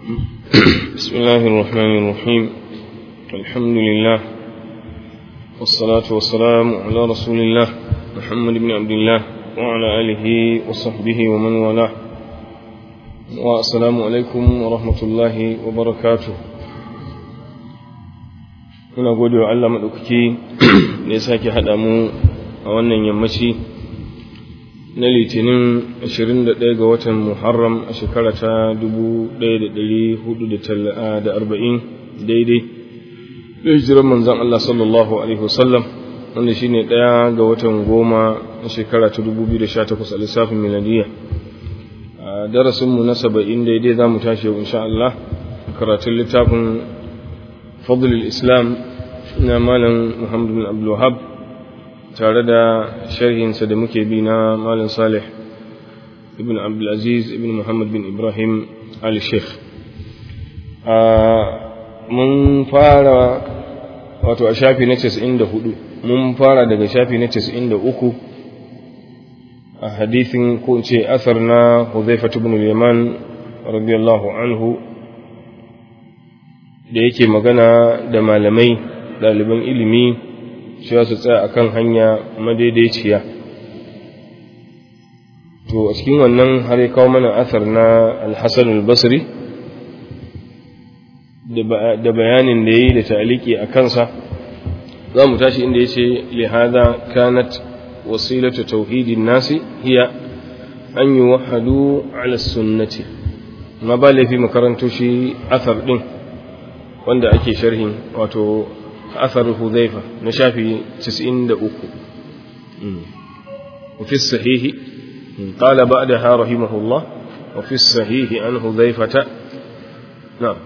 بسم الله الرحمن الرحيم الحمد لله والصلاة والسلام على رسول الله محمد بن عبد الله وعلى آله وصحبه ومن والاه والسلام عليكم ورحمة الله وبركاته muna gode wa Allah maɗaukaki da ya sake haɗa mu a wannan yammaci na litinin 21 ga watan Muharram a shekara ta 1440 daidai da hijiran manzan Allah sallallahu Alaihi wasallam wanda shi ne ɗaya ga watan goma a shekara ta 2018 a lissafin miladiya a darasinmu na saba'in daidai za mu tashi yau insha Allah karatun littafin fadlul islam na malam Muhammad bin Abdul Wahab tare da sharhinsa da muke bi na Malam Salih ibn Abdulaziz ibn Muhammad bin Ibrahim al-Sheikh. Mun fara wato a shafi na 94 mun fara daga shafi na 93 a hadithin ko ce asar na Huzaifa ibn Yaman radiyallahu anhu da yake magana da malamai ɗaliban ilimi cewa su tsaya a kan hanya madaidaiciya to a cikin wannan har ya kawo mana asar na alhassan albasri da bayanin da ya yi da ta'aliki a kansa za mu tashi inda ya ce lihada kanat wasilatu tauhidin nasi hiya an yi wahadu ala sunnati ma ba laifi makaranto shi asar ɗin wanda ake sharhin wato أثر حذيفة نشافي تسئن دأكو وفي الصحيح قال بعدها رحمه الله وفي الصحيح عن حذيفة نعم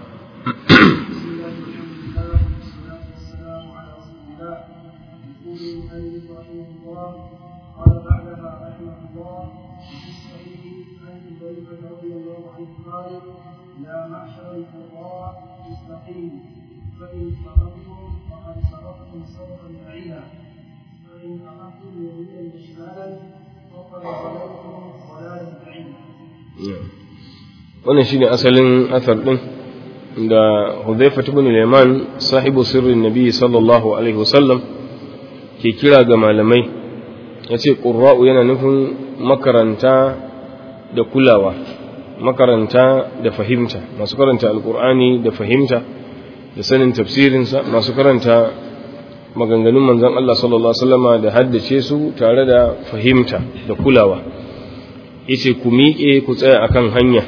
لا معشر القراء استقيموا فإن فقدتم فقد سبقتم سوقا بعيدا فإن أخذتم يمينا وشمالا فقد ضللتم ضلالا بعيدا wannan shine asalin athar din da Hudhayfa ibn al-Yaman sahibu sirrin Nabi sallallahu alaihi wasallam ke kira ga malamai yace qurra'u yana nufin makaranta da kulawa makaranta da fahimta masu karanta alqur'ani da fahimta da sanin tafsirinsa masu karanta maganganun manzan Allah sallallahu Alaihi wasallama da haddace su tare da fahimta da kulawa yace ku miƙe ku tsaya akan hanya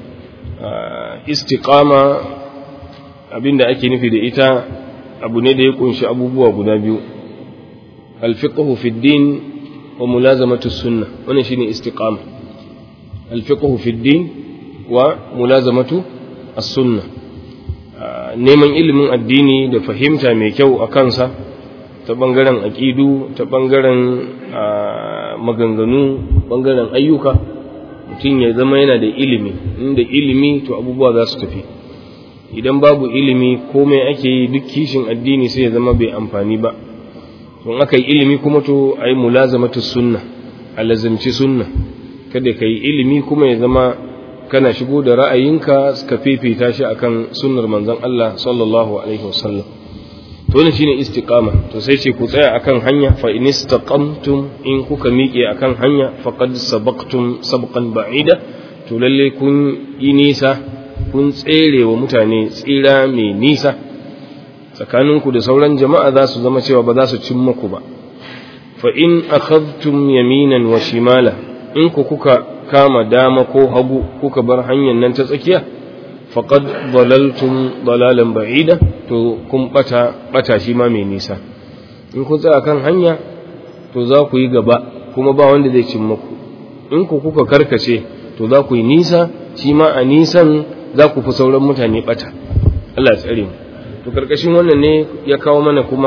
istiqama abinda ake nufi da ita abu ne da ya kunshi abubuwa guda biyu alfiqhu fi din wa mulazamatu sunna wannan shine istiqama alfiqhu fi din wa mulazamatu as-sunnah neman ilimin addini da fahimta mai kyau a kansa ta ɓangaren aƙidu ta ɓangaren maganganu ɓangaren ayyuka mutum ya zama yana da ilimi inda ilimi to abubuwa za su tafi idan babu ilimi komai ake yi duk kishin addini sai ya zama bai amfani ba don aka yi ilimi kuma to a yi mulazamatu sunna a lazimci sunna kada ka yi ilimi kuma ya zama kana shigo da ra'ayinka ka fifita shi akan sunnar manzon Allah sallallahu alaihi wasallam to wannan shine istiqama to sai ce ku tsaya akan hanya fa in istaqamtum in kuka miƙe akan hanya faqad sabaqtum sabqan ba'ida to lalle kun yi nisa kun tsere wa mutane tsira mai nisa tsakaninku da sauran jama'a za su zama cewa ba za su cin muku ba fa in akhadtum yaminan wa shimala in ku kuka kama dama ko hagu kuka bar hanyar nan ta tsakiya faqad dalaltum dalalan ba'ida to kun bata bata shi ma mai nisa in ku tsaya kan hanya to za ku yi gaba kuma ba wanda zai cin muku in ku kuka karkace to za ku yi nisa shi ma a nisan za ku fi sauran mutane bata Allah ya tsare mu to karkashin wannan ne ya kawo mana kuma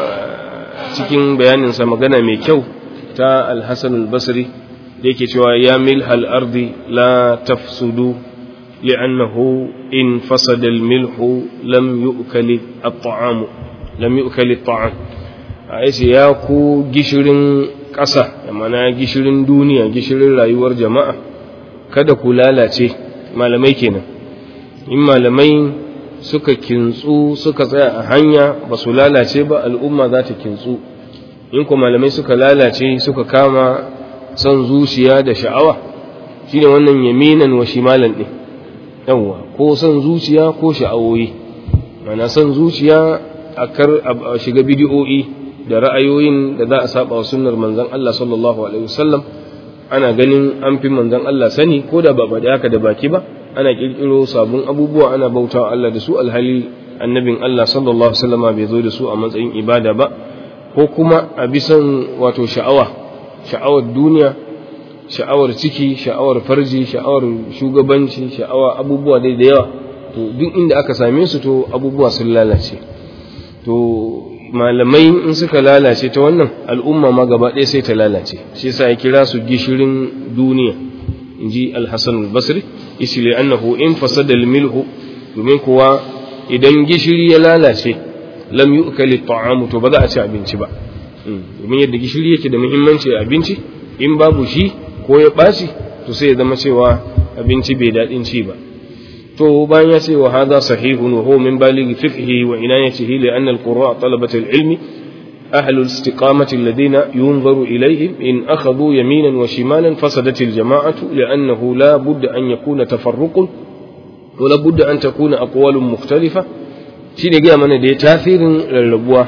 cikin bayaninsa magana mai kyau ta al-Hasan al-Basri da yake cewa ya milhal ardi la tafsudu li'annahu in fasada al-milhu lam yu'kali at-ta'am lam yu'kali at-ta'am yace ya ku gishirin ƙasa mana gishirin duniya gishirin rayuwar jama'a kada ku lalace malamai kenan in malamai suka kintsu suka tsaya a hanya ba su lalace ba al'umma za ta kintsu in ku malamai suka lalace suka kama son zuciya da sha'awa shine wannan yaminan wa shimalan ɗin yawwa ko son zuciya ko sha'awoyi mana son zuciya a kar a shiga bidiyo'i da ra'ayoyin da za a saba wa sunnar manzon Allah sallallahu alaihi wasallam ana ganin an fi manzon Allah sani ko da ba faɗi haka da baki ba ana kirkiro sabon abubuwa ana bautawa Allah da su alhali annabin Allah sallallahu alaihi wasallam bai zo da su a matsayin ibada ba ko kuma a bisan wato sha'awa sha'awar duniya sha'awar ciki sha'awar farji sha'awar shugabanci sha'awa abubuwa dai da yawa to duk inda aka same su to abubuwa sun lalace to malamai in suka lalace ta wannan al'umma ma gaba ɗaya sai ta lalace shi yasa ya kira su gishirin duniya inji al-hasan al-basri isli annahu in fasada al-milhu domin kuwa idan gishiri ya lalace lam yu'kali at-ta'amu to ba za a ci abinci ba domin yadda gishiri yake da muhimmanci a abinci in babu shi ko ya ɓaci to sai ya zama cewa abinci bai daɗin ci ba to bayan ya ce wa hadha sahihun wa huwa min balighi fiqhi wa inayatihi li anna al-qurra talabat al-ilmi أهل الاستقامة الذين ينظر إليهم إن أخذوا يمينا وشمالا فسدت الجماعة لأنه لا بد أن يكون تفرق ولا بد أن تكون أقوال مختلفة shine gaya mana da ya tasirin rarrabuwa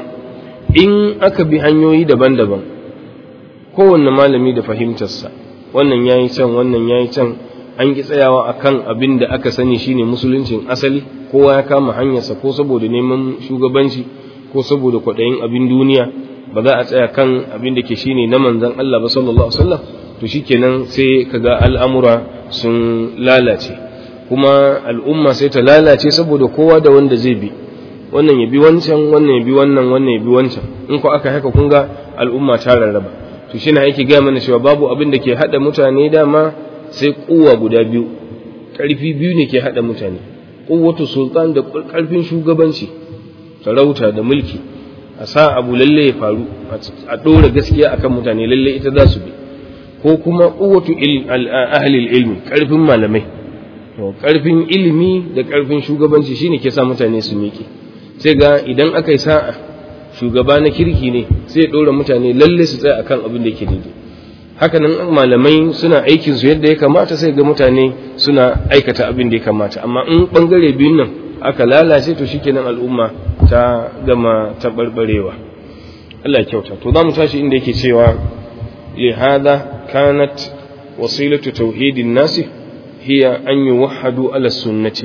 in aka bi hanyoyi daban-daban kowanne malami da fahimtarsa wannan yayi can wannan yayi can an ki tsayawa akan abin da aka sani shine musuluncin asali kowa ya kama hanyarsa ko saboda neman shugabanci ko saboda kwaɗayin abin duniya ba za a tsaya kan abin da ke shine na manzon Allah ba sallallahu alaihi wasallam to shikenan sai kaga al'amura sun lalace kuma al'umma sai ta lalace saboda kowa da wanda zai bi wannan ya bi wancan wannan ya bi wannan wannan ya bi wancan in ko aka haka kun ga al'umma ta rarraba to shine yake ga mana cewa babu abin da ke hada mutane dama sai kuwa guda biyu karfi biyu ne ke hada mutane kuwatu sultan da karfin shugabanci sarauta da mulki a sa abu lalle ya faru a dora gaskiya akan mutane lalle ita za su bi ko kuma kuwatu ahli ilmi karfin malamai to karfin ilimi da karfin shugabanci shine ke sa mutane su miƙe sai ga idan aka yi sa'a shugaba na kirki ne sai ya ɗora mutane lalle su tsaya akan abin da yake daidai hakanan malamai suna aikin su yadda ya kamata sai ga mutane suna aikata abin da ya kamata amma in bangare biyun nan aka lalace to shikenan al'umma ta gama taɓarɓarewa Allah ya kyauta to za mu tashi inda yake cewa li hada kanat wasilatu tauhidin nasi hiya an yuwahhadu ala sunnati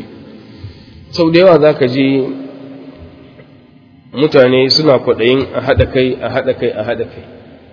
sau da yawa zaka ji mutane suna kwaɗayin a haɗa kai a haɗa kai a haɗa kai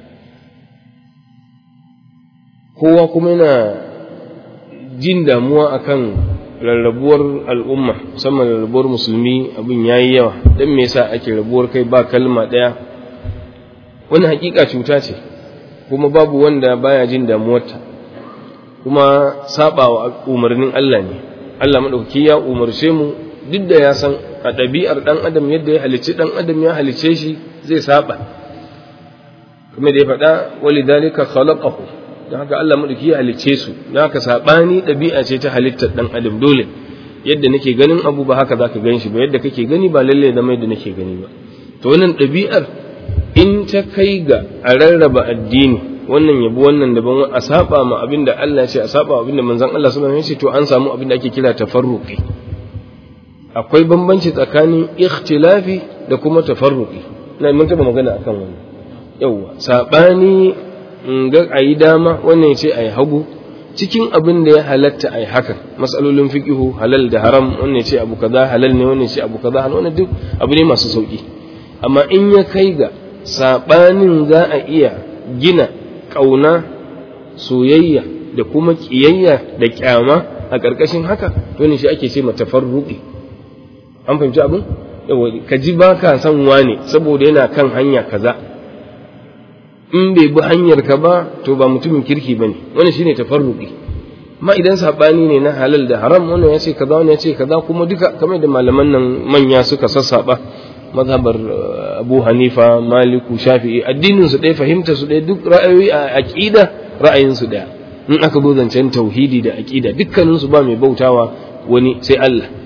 kowa kuma yana jin damuwa akan rarrabuwar al'umma musamman rarrabuwar musulmi abin ya yi yawa don me yasa ake rabuwar kai ba kalma ɗaya wani hakika cuta ce kuma babu wanda baya jin damuwarta kuma saba wa umarnin Allah ne Allah maɗauki ya umarce mu duk da ya san a ɗabi'ar ɗan adam yadda ya halicci ɗan adam ya halicce shi zai saba kuma da ya faɗa wali dalika khalaqahu don haka Allah madauki ya halicce su don haka sabani ɗabi'a ce ta halittar ɗan adam dole yadda nake ganin abu ba haka zaka gan shi ba yadda kake gani ba lalle da mai da nake gani ba to wannan ɗabi'ar in ta kai ga a rarraba addini wannan yabi wannan daban a saba ma abinda Allah ya ce a saba abinda manzon Allah sallallahu alaihi wasallam ya ce to an samu abinda ake kira tafarruqi akwai bambanci tsakanin ikhtilafi da kuma tafarruqi na mun taba magana akan wannan yawa sabani ga ayi dama wannan ya ce ayi hagu cikin abin da ya halatta ayi hakan masalolin fiqihu halal da haram wannan ya ce abu kaza halal ne wannan ya ce abu kaza halal wannan duk abu ne masu sauki amma in ya kai ga sabanin za a iya gina kauna soyayya da kuma kiyayya da kyama a ƙarƙashin haka to ne shi ake ce matafarruqi an fahimci abin ka ji ba ka son wane saboda yana kan hanya kaza in bai bi hanyar ka ba to ba mutumin kirki ba ne wani shine tafarruqi amma idan sabani ne na halal da haram wannan ya ce kaza wannan ya ce kaza kuma duka kamar da malaman nan manya suka sassaba mazhabar Abu Hanifa Maliku Shafi'i addinin su ɗaya fahimtar su ɗaya duk ra'ayoyi a aqida ra'ayin su ɗaya in aka zo zancen tauhidi da aqida dukkanin su ba mai bautawa wani sai Allah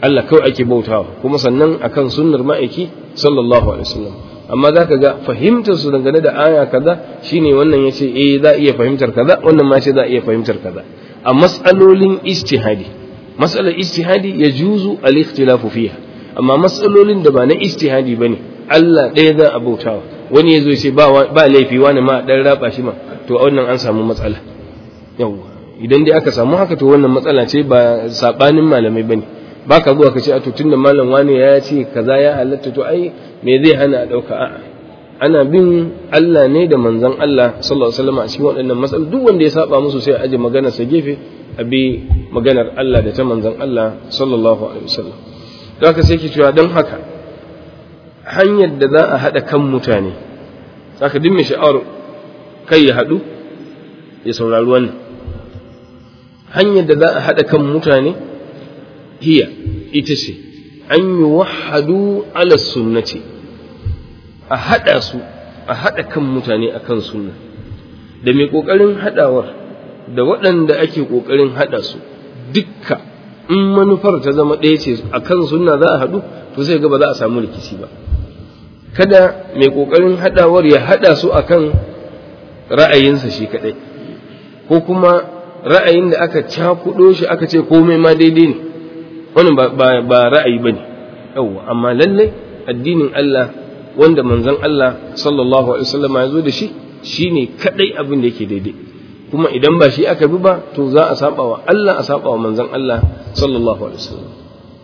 Allah kawai ake bautawa kuma sannan akan sunnar ma'aiki sallallahu alaihi wasallam amma za ka ga fahimtar su dangane da aya kaza shine wannan ya ce eh za iya fahimtar kaza wannan ma ce za iya fahimtar kaza a mas'alolin ijtihadi mas'alar ijtihadi ya juzu al-ikhtilafu fiha amma mas'alolin da ba na ijtihadi bane Allah ɗaya za a bautawa wani ya zo ce ba ba laifi wani ma dan raba shi ma to a wannan an samu matsala yawwa idan dai aka samu haka to wannan matsala ce ba sabanin malamai bane baka zuwa ka ce a to tunda malam wani ya ce kaza ya halatta to ai me zai hana a ɗauka a'a ana bin Allah ne da manzon Allah sallallahu alaihi wasallam a cikin waɗannan matsaloli duk wanda ya saba musu sai a aje maganar sa gefe a bi maganar Allah da ta manzon Allah sallallahu alaihi wasallam don haka sai ki cewa don haka hanyar da za a haɗa kan mutane saka duk mai sha'awar kai ya haɗu ya saurari wannan hanyar da za a haɗa kan mutane hiya ita ce an yi wahadu ala sunnati a haɗa su a haɗa kan mutane a kan sunna da mai ƙoƙarin haɗawar da waɗanda ake ƙoƙarin haɗa su dukka in manufar ta zama ɗaya ce a kan sunna za a haɗu to sai ga ba za a samu rikici ba kada mai ƙoƙarin haɗawar ya haɗa su a kan ra'ayinsa shi kaɗai ko kuma ra'ayin da aka cakuɗo shi aka ce komai ma daidai ne wannan ba ra'ayi ba ne yawwa amma lallai addinin Allah wanda manzon Allah sallallahu alaihi wasallam ya zo da shi shine kadai abin da yake daidai kuma idan ba shi aka bi ba to za a saba wa Allah a saba wa manzon Allah sallallahu alaihi wasallam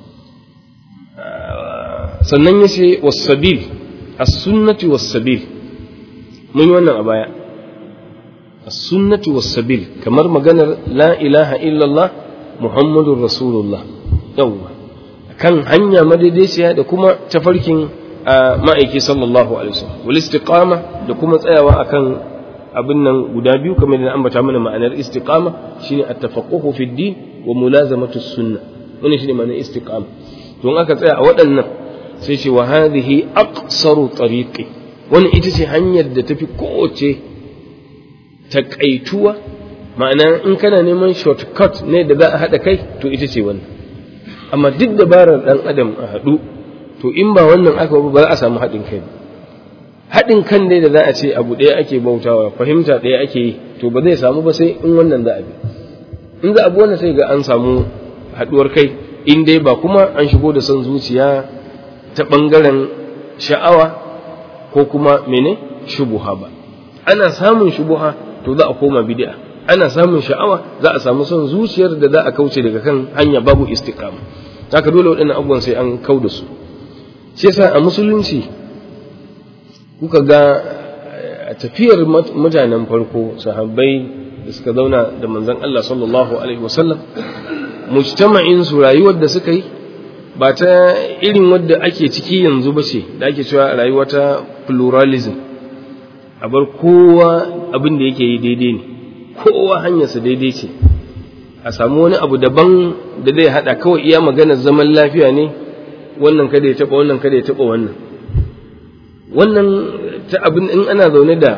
sannan yace was-sabil as-sunnati was-sabil mun yi wannan a baya as-sunnati was-sabil kamar maganar la ilaha illallah muhammadur rasulullah yawwa kan hanya madaidaiciya da kuma tafarkin ma'aiki sallallahu alaihi wasallam wal istiqama da kuma tsayawa akan abin nan guda biyu kamar da ambata mana ma'anar istiqama shine at-tafaqquhu fi din wa mulazamatu sunnah wannan shine ma'anar istiqama don aka tsaya a waɗannan sai ce wa hadhihi aqsaru tariqi wannan ita ce hanyar da tafi kowace takaituwa ma'ana in kana neman shortcut ne da za a haɗa kai to ita ce wannan amma duk dabarar ɗan adam a haɗu to in ba wannan aka ba za a samu haɗin kai ba haɗin kan dai da za a ce abu ɗaya ake bautawa fahimta ɗaya ake yi to ba zai samu ba sai in wannan za a bi in za a bi wannan sai ga an samu haɗuwar kai in dai ba kuma an shigo da son zuciya ta ɓangaren sha'awa ko kuma mene shubuha ba ana samun shubuha to za a koma bid'a ana samun sha'awa za a samu son zuciyar da za a kauce daga kan hanya babu istiqama haka dole waɗannan abubuwan sai an kau da su shi yasa a musulunci kuka ga a tafiyar mutanen farko sahabbai da suka zauna da manzon Allah sallallahu alaihi wasallam mujtama'in su rayuwar da suka yi ba ta irin wadda ake ciki yanzu ba ce da ake cewa rayuwa ta pluralism a bar kowa abin da yake yi daidai ne kowa hanyarsa daidai ce a samu wani abu daban da zai haɗa kawai iya maganar zaman lafiya ne wannan kada ya taɓa wannan kada ya taɓa wannan wannan ta abin in ana zaune da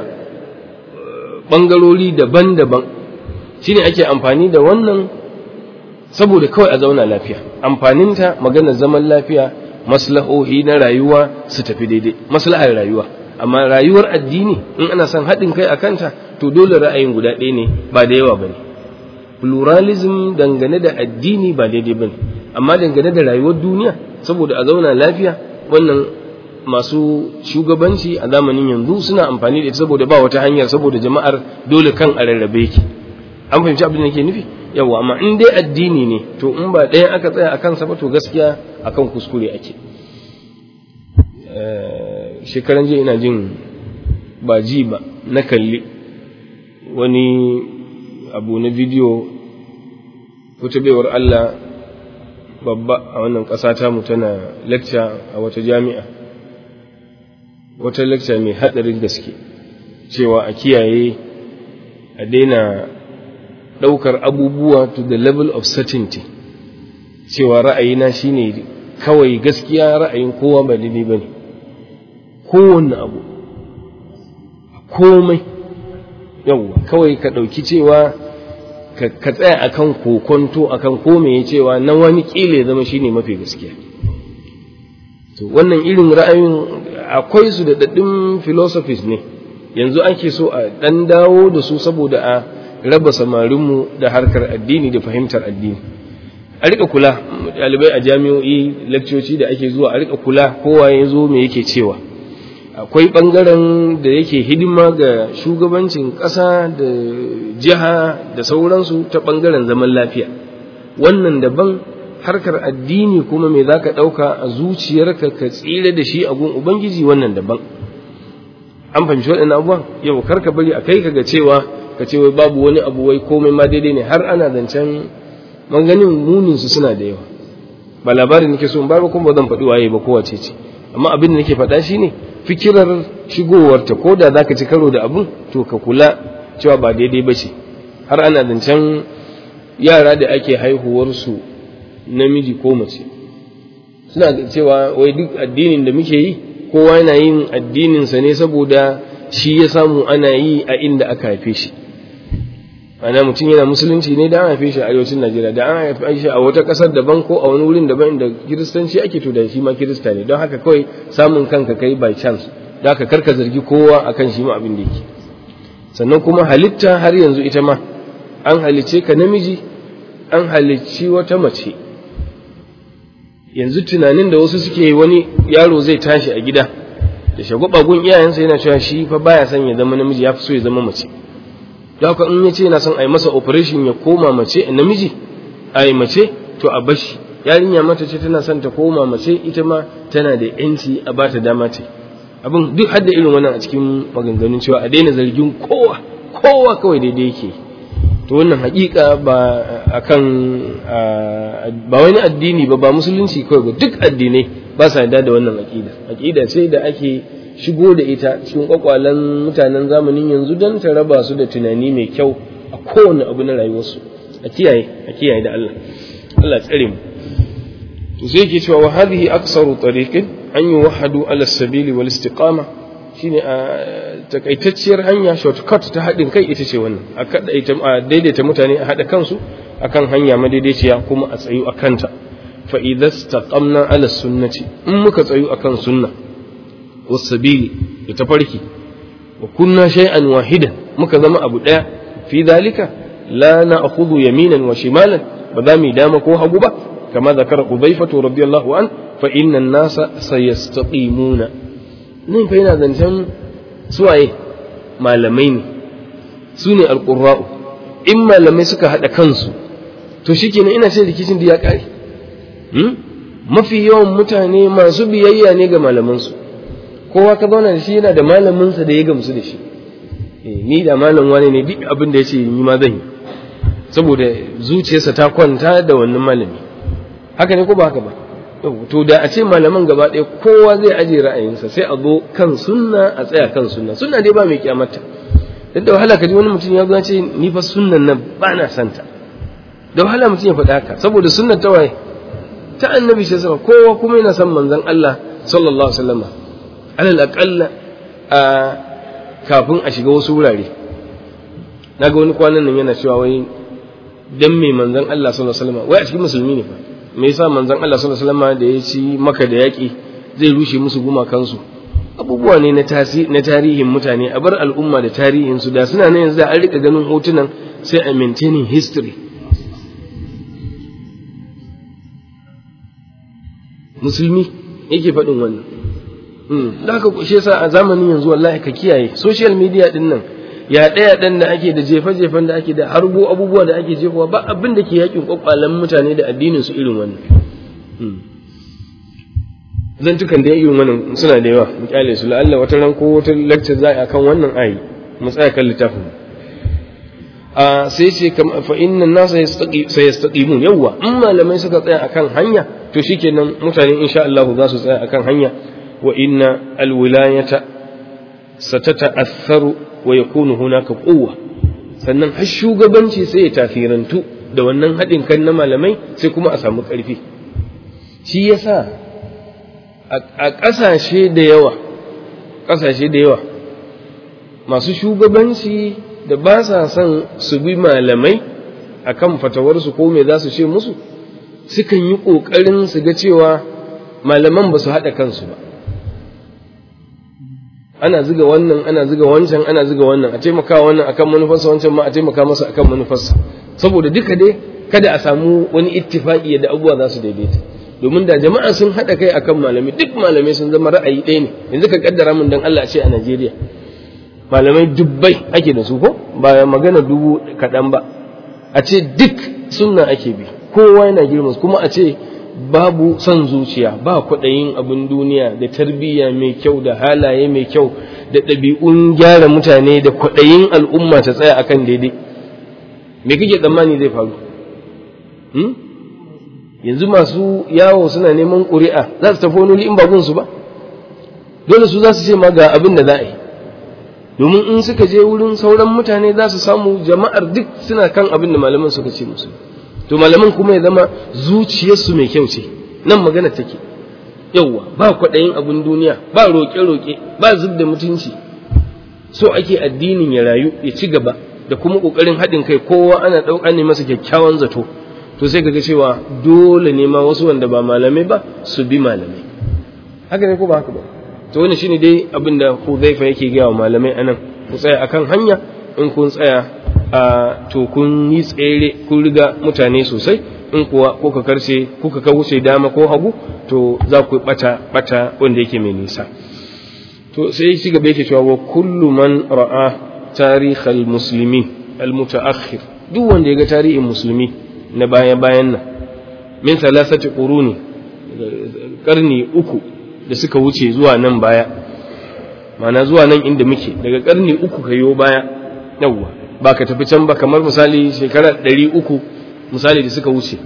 ɓangarori daban-daban shine ake amfani da wannan saboda kawai a zauna lafiya amfaninta maganar zaman lafiya maslahohi na rayuwa su tafi daidai maslahar rayuwa amma rayuwar addini in ana son haɗin kai a kanta to dole ra'ayin guda ɗaya ne ba da yawa ba ne pluralism dangane da addini ba daidai ba ne amma dangane da rayuwar duniya saboda a zauna lafiya wannan masu shugabanci a zamanin yanzu suna amfani da ita saboda ba wata hanyar saboda jama'ar dole kan a rarrabe yake an fahimci abin da ke nufi yawa amma in dai addini ne to in ba ɗayan aka tsaya a kansa ba to gaskiya akan kuskure ake shekaran jiya ina jin ba ji ba na kalli wani abu na bidiyo wata baiwar Allah babba a wannan ƙasa tamu tana lecture a wata jami'a wata lecture mai haɗarin gaske cewa a kiyaye a daina ɗaukar abubuwa to the level of certainty cewa ra'ayina shine kawai gaskiya ra'ayin kowa ba daidai ba ne kowanne abu komai yawwa kawai ka ɗauki cewa ka tsaya akan kokonto akan ko me cewa na wani kila ya zama shine mafi gaskiya to wannan irin ra'ayin akwai su da daddin philosophies ne yanzu ake so a dan dawo da su saboda a raba samarinmu da harkar addini da fahimtar addini a rika kula ɗalibai a jami'o'i lakcoci da ake zuwa a rika kula kowa ya zo me yake cewa akwai ɓangaren da yake hidima ga shugabancin ƙasa da jiha da sauransu ta ɓangaren zaman lafiya wannan daban harkar addini kuma me za ka ɗauka a zuciyarka ka tsira da shi a gun ubangiji wannan daban an fahimci waɗannan abubuwan yau kar ka bari a kai ka ga cewa ka ce wai babu wani abu wai komai ma daidai ne har ana zancen maganin munin su suna da yawa ba labarin nake so in ba kuma ba zan faɗi waye ba kowace ce amma abin da nake faɗa shine fikirar shigowarta ko da zaka ci karo da abun to ka kula cewa ba daidai ba ce har ana zancen yara da ake haihuwarsu namiji ko mace suna cewa wai duk addinin da muke yi kowa yana yin addininsa ne saboda shi ya samu ana yi a inda aka haife shi ana mutum yana musulunci ne da an haife shi a arewacin najeriya da an haife shi a wata ƙasar daban ko a wani wurin daban inda kiristanci ake to da shi ma kirista ne don haka kawai samun kanka kai by chance da haka karka zargi kowa akan shi ma abin da yake sannan kuma halitta har yanzu ita ma an halicce ka namiji an halicci wata mace yanzu tunanin da wasu suke wani yaro zai tashi a gida da shagwaba gun iyayensa yana cewa shi fa baya son ya zama namiji ya fi so ya zama mace da haka in ya ce yana son a yi masa operation ya koma mace namiji a yi mace to a bashi yarinya mata ce tana son ta koma mace ita ma tana da yanci a ba ta dama ce abin duk hadda irin wannan a cikin maganganun cewa a daina zargin kowa kowa kawai daidai yake to wannan hakika ba akan ba wani addini ba ba musulunci kawai ba duk addinai ba sa yarda da wannan aqida aqida ce da ake shigo da ita cikin kwakwalen mutanen zamanin yanzu don ta raba su da tunani mai kyau a kowane abu na rayuwarsu a kiyaye a kiyaye da Allah Allah tsare mu to sai yake cewa wa hadhihi aksaru tariqin an yuwahhadu ala sabili wal istiqama shine a takaitacciyar hanya shortcut ta haɗin kai ita ce wannan a daidaita mutane a haɗa kansu akan hanya madaidaiciya kuma a tsayu a kanta fa idza istaqamna ala sunnati in muka tsayu akan sunna wasabili da tafarki wa kunna shay'an wahidan muka zama abu daya fi dalika la na'khudhu yaminan wa shimalan ba za mu dama ko hagu ba kama zakara Hudhaifatu radiyallahu an fa inna an-nasa sayastaqimuna nan fa yana zancen suwaye malamai ne su ne alqurra'u in malamai suka hada kansu to shikenan ina ce rikicin da ya kare mafi yawan mutane masu biyayya ne ga malamansu kowa ka zauna da shi yana da malaminsa da ya gamsu da shi ni da malam wani ne duk abin da ya ce ni ma zan yi saboda zuciyarsa ta kwanta da wannan malami haka ne ko ba haka ba to da a ce malaman gaba ɗaya kowa zai aje ra'ayinsa sai a zo kan sunna a tsaya kan sunna sunna dai ba mai kyamata duk da wahala ka ji wani mutum ya zo ce ni fa sunnan nan ba na santa da wahala mutum ya faɗa haka saboda sunnar ta waye ta annabi sai sama kowa kuma yana son manzon Allah sallallahu alaihi wasallam alal aqalla a kafin a shiga wasu wurare naga wani kwanan nan yana cewa wai dan me manzon Allah sallallahu alaihi wasallam wai a cikin musulmi ne fa me yasa manzon Allah sallallahu alaihi wasallam da ya ci maka da yaki zai rushe musu gumakansu abubuwa ne na na tarihin mutane a bar al'umma da tarihin su da suna nan yanzu an rika ganin hotunan sai a maintaining history musulmi yake faɗin wannan da haka shi yasa a zamanin yanzu wallahi ka kiyaye social media din nan ya ɗaya ɗan da ake da jefe-jefen da ake da harbo abubuwa da ake jefowa ba abin da ke yakin kwakwalen mutane da addinin su irin wannan zantukan da irin wannan suna da yawa mu kyale su la'alla wata ran ko wata lecture za a kan wannan ayi mu tsaya kan littafin a sai ce fa inna nasa sayastaqimun yawa in malamai suka tsaya akan hanya to shikenan mutane insha Allah za su tsaya akan hanya wa inna alwilayata satata'assaru wa yakunu hunaka quwwa sannan har shugabanci sai ya tafirantu da wannan haɗin kan na malamai sai kuma a samu ƙarfi shi yasa a ƙasashe da yawa ƙasashe da yawa masu shugabanci da ba sa son su bi malamai akan fatawarsu ko me za su ce musu sukan yi ƙoƙarin su ga cewa malaman ba su haɗa kansu ba ana ziga wannan ana ziga wancan ana ziga wannan a taimaka wannan akan manufarsa wancan ma a taimaka masa akan manufarsa saboda duka dai kada a samu wani ittifaqi da abubuwa za su daidaita domin da jama'a sun haɗa kai akan malami duk malamai sun zama ra'ayi ɗaya ne yanzu ka kaddara mun dan Allah ce a Najeriya malamai dubbai ake da su ko ba magana dubu kaɗan ba a ce duk sunna ake bi kowa yana girma kuma a ce babu son zuciya ba kwaɗayin abin duniya da tarbiyya mai kyau da halaye mai kyau da ɗabi'un gyara mutane da kwaɗayin al'umma ta tsaya akan daidai me kake tsammani zai faru yanzu masu yawo suna neman ƙuri'a za su tafi wani in ba gunsu ba dole su za su ce ma ga abin da za a yi domin in suka je wurin sauran mutane za su samu jama'ar duk suna kan abin da malaman suka ce musu to malaman kuma ya zama zuciyarsu mai kyau ce nan magana take yauwa ba kwaɗayin abin duniya ba roƙe-roƙe ba zub da mutunci so ake addinin ya rayu ya ci gaba da kuma ƙoƙarin haɗin kai kowa ana ɗauka ne masa kyakkyawan zato to sai kaga cewa dole ne ma wasu wanda ba malamai ba su bi malamai haka ne ko ba haka ba to wannan shine dai abin da Hudhaifa yake gaya wa malamai anan ku tsaya akan hanya in kun tsaya a to kun yi tsere kun riga mutane sosai in kuwa kuka karshe kuka ka wuce dama ko hagu to za ku bata bata wanda yake mai nisa to sai shi gaba yake cewa wa kullu man ra'a tarikh al-muslimin al-mutaakhir duk wanda ya ga tarihin musulmi na baya bayan nan min thalathati quruni karni uku da suka wuce zuwa nan baya mana zuwa nan inda muke daga karni uku kayo baya yawwa ba ka tafi can ba kamar misali shekara ɗari uku misali da suka wuce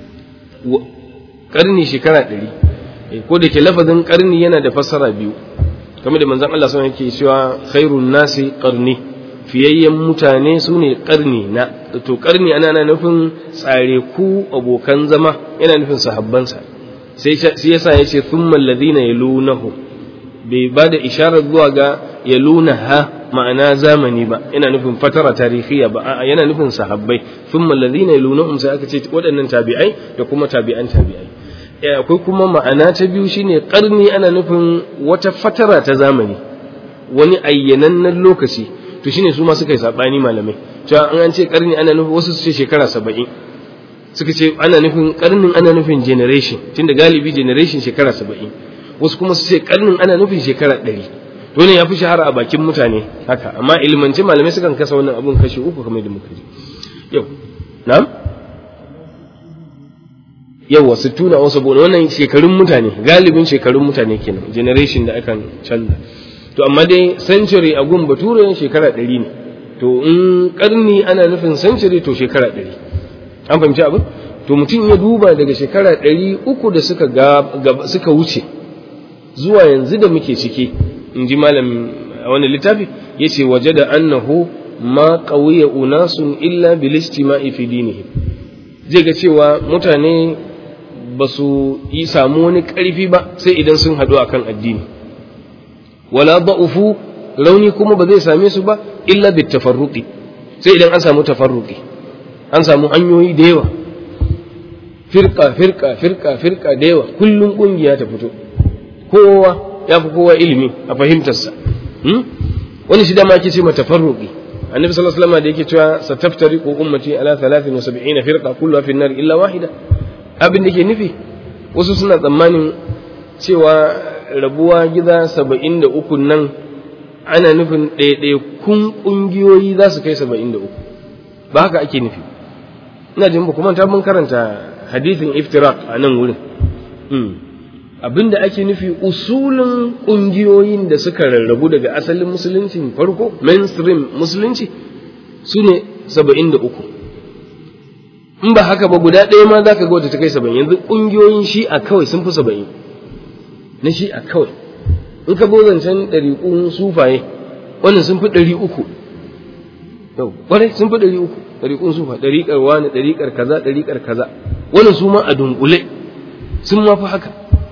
karni shekara ɗari ko da ke lafazin karni yana da fassara biyu kamar da manzan Allah sun yake cewa khairun nasi karni fiyayyen mutane su ne karni na to karni ana nufin tsare ku abokan zama yana nufin sahabbansa sai yasa ya ce thumma alladhina yalunahu bai ba da isharar zuwa ga yalunaha ma'ana zamani ba yana nufin fatara tarihiya ba a'a yana nufin sahabbai thumma alladhina yalunahum sai aka ce waɗannan tabi'ai da kuma tabi'an tabi'ai akwai kuma ma'ana ta biyu shine karni ana nufin wata fatara ta zamani wani ayyanannen lokaci to shine su ma suka yi sabani malamai cewa an ce karni ana nufin wasu su ce shekara saba'in suka ce ana nufin karnin ana nufin generation tunda galibi generation shekara saba'in wasu kuma su ce karnin ana nufin shekara ɗari to ne ya fi shahara a bakin mutane haka amma ilmance malamai sukan kasa wannan abun kashi uku kamar da muka ji yau na'am yawa sittuna wasu saboda wannan shekarun mutane galibin shekarun mutane kenan generation da akan canza to amma dai century a gun bature shekara ɗari ne to in karni ana nufin century to shekara ɗari an fahimci abin to mutum ya duba daga shekara ɗari uku da suka suka wuce zuwa yanzu da muke ciki in ji malam a wani littafi ya ce waje da annahu ma ƙauye unasun illa bilistima'i fi dinihim zai ga cewa mutane ba su yi samu wani ƙarfi ba sai idan sun haɗu akan addini wala ba'ufu rauni kuma ba zai same su ba illa bit tafarruqi sai idan an samu tafarruqi an samu hanyoyi da yawa firka firka firka firka da yawa kullum kungiya ta fito kowa ya fi kowa ilimi a fahimtarsa wani shi dama ake ce mata tafarruqi annabi sallallahu alaihi wasallam da yake cewa sataftariqu ummati ala 73 firqa kulluha fi an-nar illa wahida abin da ke nufi wasu suna tsammanin cewa rabuwa gida 73 nan ana nufin ɗaiɗaikun ƙungiyoyi za su kai 73 ba haka ake nufi ina jin ba kuma ta mun karanta hadithin iftiraq a nan wurin abinda ake nufi usulin ƙungiyoyin da suka rarrabu daga asalin musuluncin farko mainstream musulunci su ne saba'in da uku in ba haka ba guda ɗaya ma za ka ga wata ta kai saba'in yanzu ƙungiyoyin shi'a kawai sun fi saba'in na shi'a kawai in ka zancen ɗariƙun sufaye wannan sun fi ɗari uku yau ƙwarai sun fi ɗari uku ɗariƙun sufa ɗariƙar wani ɗariƙar kaza ɗariƙar kaza wannan su ma a dunkule sun ma fi haka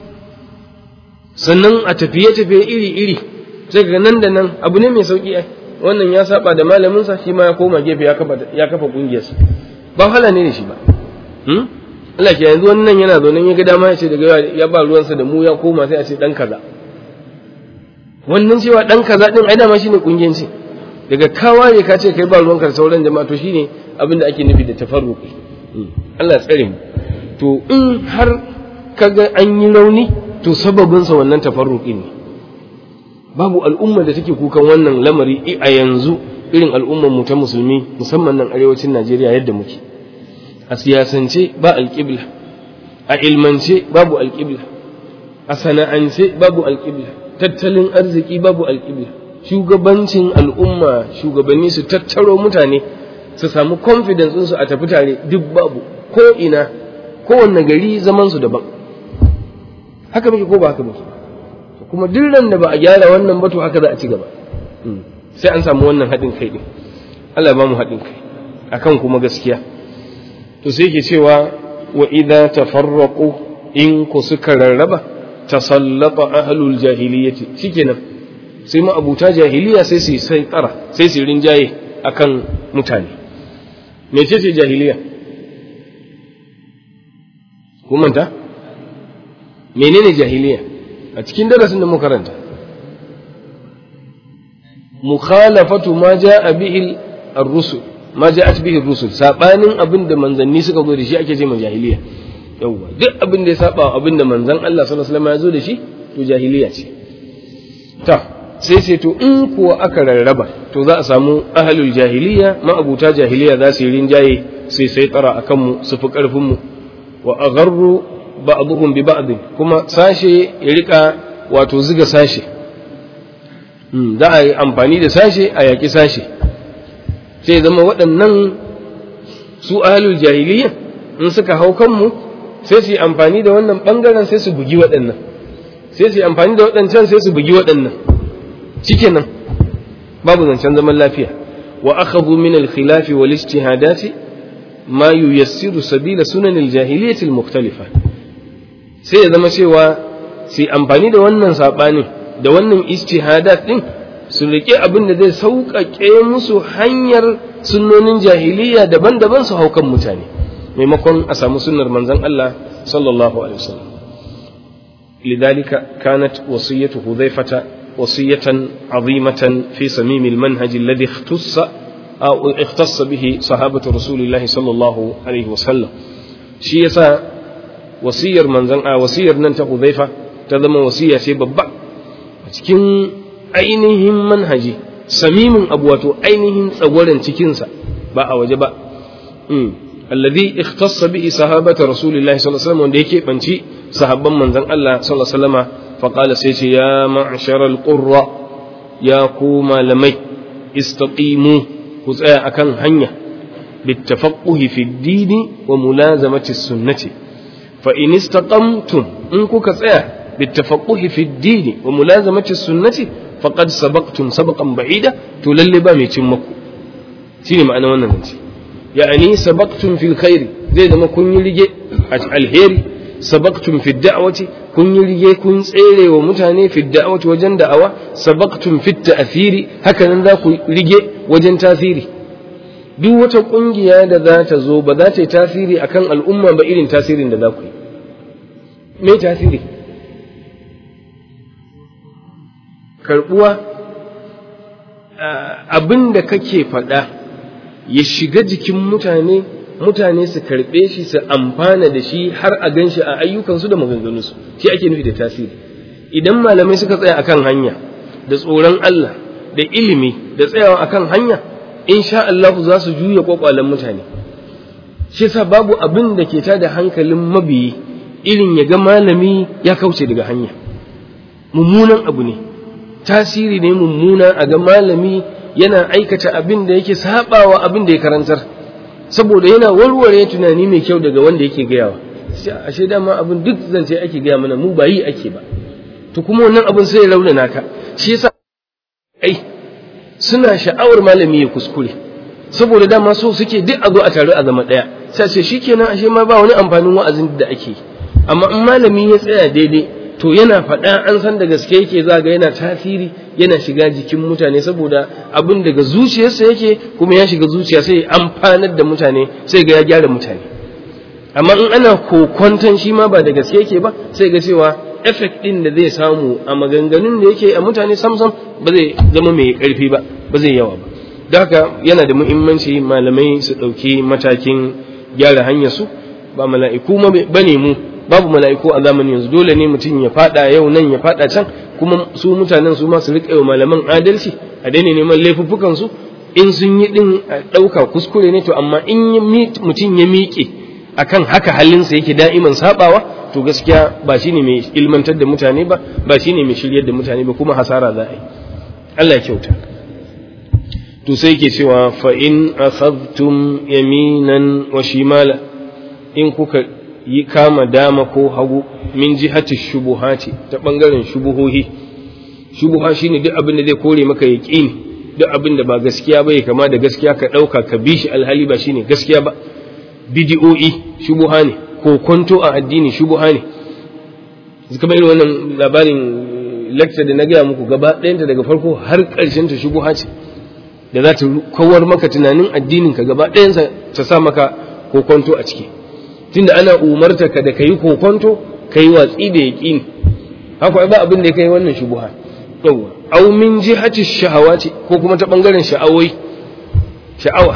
sannan a tafiye-tafiye iri-iri sai ga nan da nan abu ne mai sauƙi ai wannan ya saba da malaminsa shi ma ya koma gefe ya kafa ya kafa ƙungiyarsa ba wahala ne da shi ba Allah ke yanzu wannan yana zaune ya ga dama ya ce daga ya ba ruwansa da mu ya koma sai a ce dan kaza wannan cewa dan kaza din ai dama shine kungiyanci daga kawaye ka ce kai ba ruwanka da sauran jama'a to shine abin da ake nufi da tafarruqi Allah ya tsare mu to in har kaga an yi rauni to sababin sa wannan tafarruqi ne babu al'umma da take kukan wannan lamari a yanzu irin al'ummar mu ta musulmi musamman nan arewacin Najeriya yadda muke a siyasance ba alƙibla a ilmance babu alƙibla a sana'ance babu alƙibla tattalin arziki babu alƙibla shugabancin al'umma shugabanni su tattaro mutane su samu confidence ɗinsu a tafi tare duk babu ko ina kowanne gari zaman su daban haka muke ko ba haka muke kuma duk ran da ba a gyara wannan ba to haka za a ci gaba sai an samu wannan haɗin kai ɗin Allah ba mu haɗin kai akan kuma gaskiya to sai ke cewa wa idza tafarraqu in ku suka rarraba tasallata ahlul jahiliyyati shikenan sai ma abuta jahiliya sai su sai tsara sai su rinjaye akan mutane mecece jahiliya kun manta menene jahiliya a cikin darasin da muka karanta mukhalafatu ma jaa bihi ar-rusul ma ja'at bihi ar-rusul sabanin abin da manzanni suka zo da shi ake ce ma jahiliya yawa duk abin da ya saba abin da manzon Allah sallallahu alaihi wasallam ya zo da shi to jahiliya ce ta sai sai to in kuwa aka rarraba to za a samu ahlul jahiliya ma'abuta jahiliya za su yi rinjaye sai sai tsara akan mu su fi karfin mu wa agharru ba'dhum bi ba'd kuma sashe ya rika wato ziga sashe za a yi amfani da sashe a yaƙi sashe sai zama waɗannan su ahalul jahiliya in suka hau kanmu sai su yi amfani da wannan ɓangaren sai su bugi waɗannan sai su yi amfani da waɗancan sai su bugi waɗannan nan babu zancen zaman lafiya wa akhadhu min al-khilafi wal ijtihadati ma yuyassiru sabila sunan al-jahiliyyati al-mukhtalifa sai ya zama cewa su amfani da wannan sabanin da wannan ijtihadat din su riƙe abin da zai sauƙaƙe musu hanyar sunnonin jahiliya daban-daban su haukan mutane maimakon a samu sunnar manzon Allah sallallahu alaihi wasallam lidhalika kanat wasiyatu hudhaifata wasiyatan azimatan fi samim almanhaj alladhi ikhtassa aw ikhtassa bihi sahabatu rasulillahi sallallahu alaihi wasallam shi yasa wasiyar manzon a wasiyar nan ta hudhaifa ta zama wasiya ce babba a cikin ainihin manhaji samimin abu wato ainihin tsagwaren cikinsa ba a waje ba alladhi ikhtassa bihi sahabata rasulillahi sallallahu alaihi wasallam wanda yake banci sahabban manzon Allah sallallahu alaihi wasallama fa qala sai ce ya ma'shara alqurra ya ku malamai istaqimu ku tsaya akan hanya بالتفقه في الدين وملازمة السنة فإن استقمتم إن كوكا بالتفقه في الدين وملازمة السنة فقد سبقتم سبقا بعيدا تللبا ميتمكو شنو معنى wannan zance يعني سبقتم في الخير zai zama kun yi rige a alheri sabaqtum fi da'wati kun yi rige kun tsere wa mutane fi da'wati wajen da'awa sabaqtum fi ta'thiri haka nan za ku rige wajen tasiri duk wata kungiya da za ta zo ba za ta yi tasiri akan al'umma ba irin tasirin da za ku yi me tasiri karbuwa abin da kake faɗa ya shiga jikin mutane mutane su karɓe shi su amfana da shi har a gan shi a ayyukansu da maganganunsu shi ake nufi da tasiri idan malamai suka tsaya akan hanya da tsoron Allah da ilimi da tsayawa akan hanya insha Allah za su juya kwakwalen mutane shi yasa babu abin da ke tada hankalin mabiyi irin ya ga malami ya kauce daga hanya mummunan abu ne tasiri ne mummuna a ga malami yana aikata abin da yake sabawa abin da ya karantar saboda yana warware tunani mai kyau daga wanda yake gayawa ashe dama abin duk zance ake gaya mana mu ba yi ake ba to kuma wannan abin sai ya raunana ka shi yasa ai suna sha'awar malami ya kuskure saboda dama so suke duk a zo a taru a zama ɗaya sai ce shikenan ashe ma ba wani amfanin wa'azin da ake amma in malami ya tsaya daidai to yana faɗa an san da gaske yake za ga yana tasiri yana shiga jikin mutane saboda abin daga zuciyarsa yake kuma ya shiga zuciya sai amfanar da mutane sai ga ya gyara mutane amma in ana kokwanton shi ma ba da gaske yake ba sai ga cewa effect din da zai samu a maganganun da yake a mutane samsam ba zai zama mai karfi ba ba zai yawa ba da haka yana da muhimmanci malamai su ɗauki matakin gyara hanyar su ba mala'iku ba ne mu babu mala'iku a zamanin yanzu dole ne mutum ya fada yau nan ya fada can kuma su mutanen su ma su riƙa wa malaman adalci a daina neman laifuffukan su in sun yi din a ɗauka kuskure ne to amma in mutum ya miƙe akan haka halinsa yake da'iman sabawa to gaskiya ba shine mai ilmantar da mutane ba ba shine mai shiryar da mutane ba kuma hasara za a yi Allah ya kyauta to sai ke cewa fa in akhadtum yaminan wa shimala in kuka yi kama dama ko hagu min jihati shubuhati ta bangaren shubuhohi shubuha shine duk abin da zai kore maka yaqini duk abin da ba gaskiya ba ya kama da gaskiya ka dauka ka bi shi alhali ba shine gaskiya ba bidi'o'i shubuha ne ko kwanto a addini shubuha ne kamar irin wannan labarin lecture da na gaya muku gaba ɗayanta daga farko har ƙarshen ta shubuha ce da za ta kawar maka tunanin addinin ka gaba ɗayansa ta sa maka kokonto a ciki tunda ana umarta ka da kayi kokonto kayi watsi da yaƙini haka ba abin da ya kai wannan shubuha yawa aw min jihati shahawati ko kuma ta bangaren sha'awai sha'awa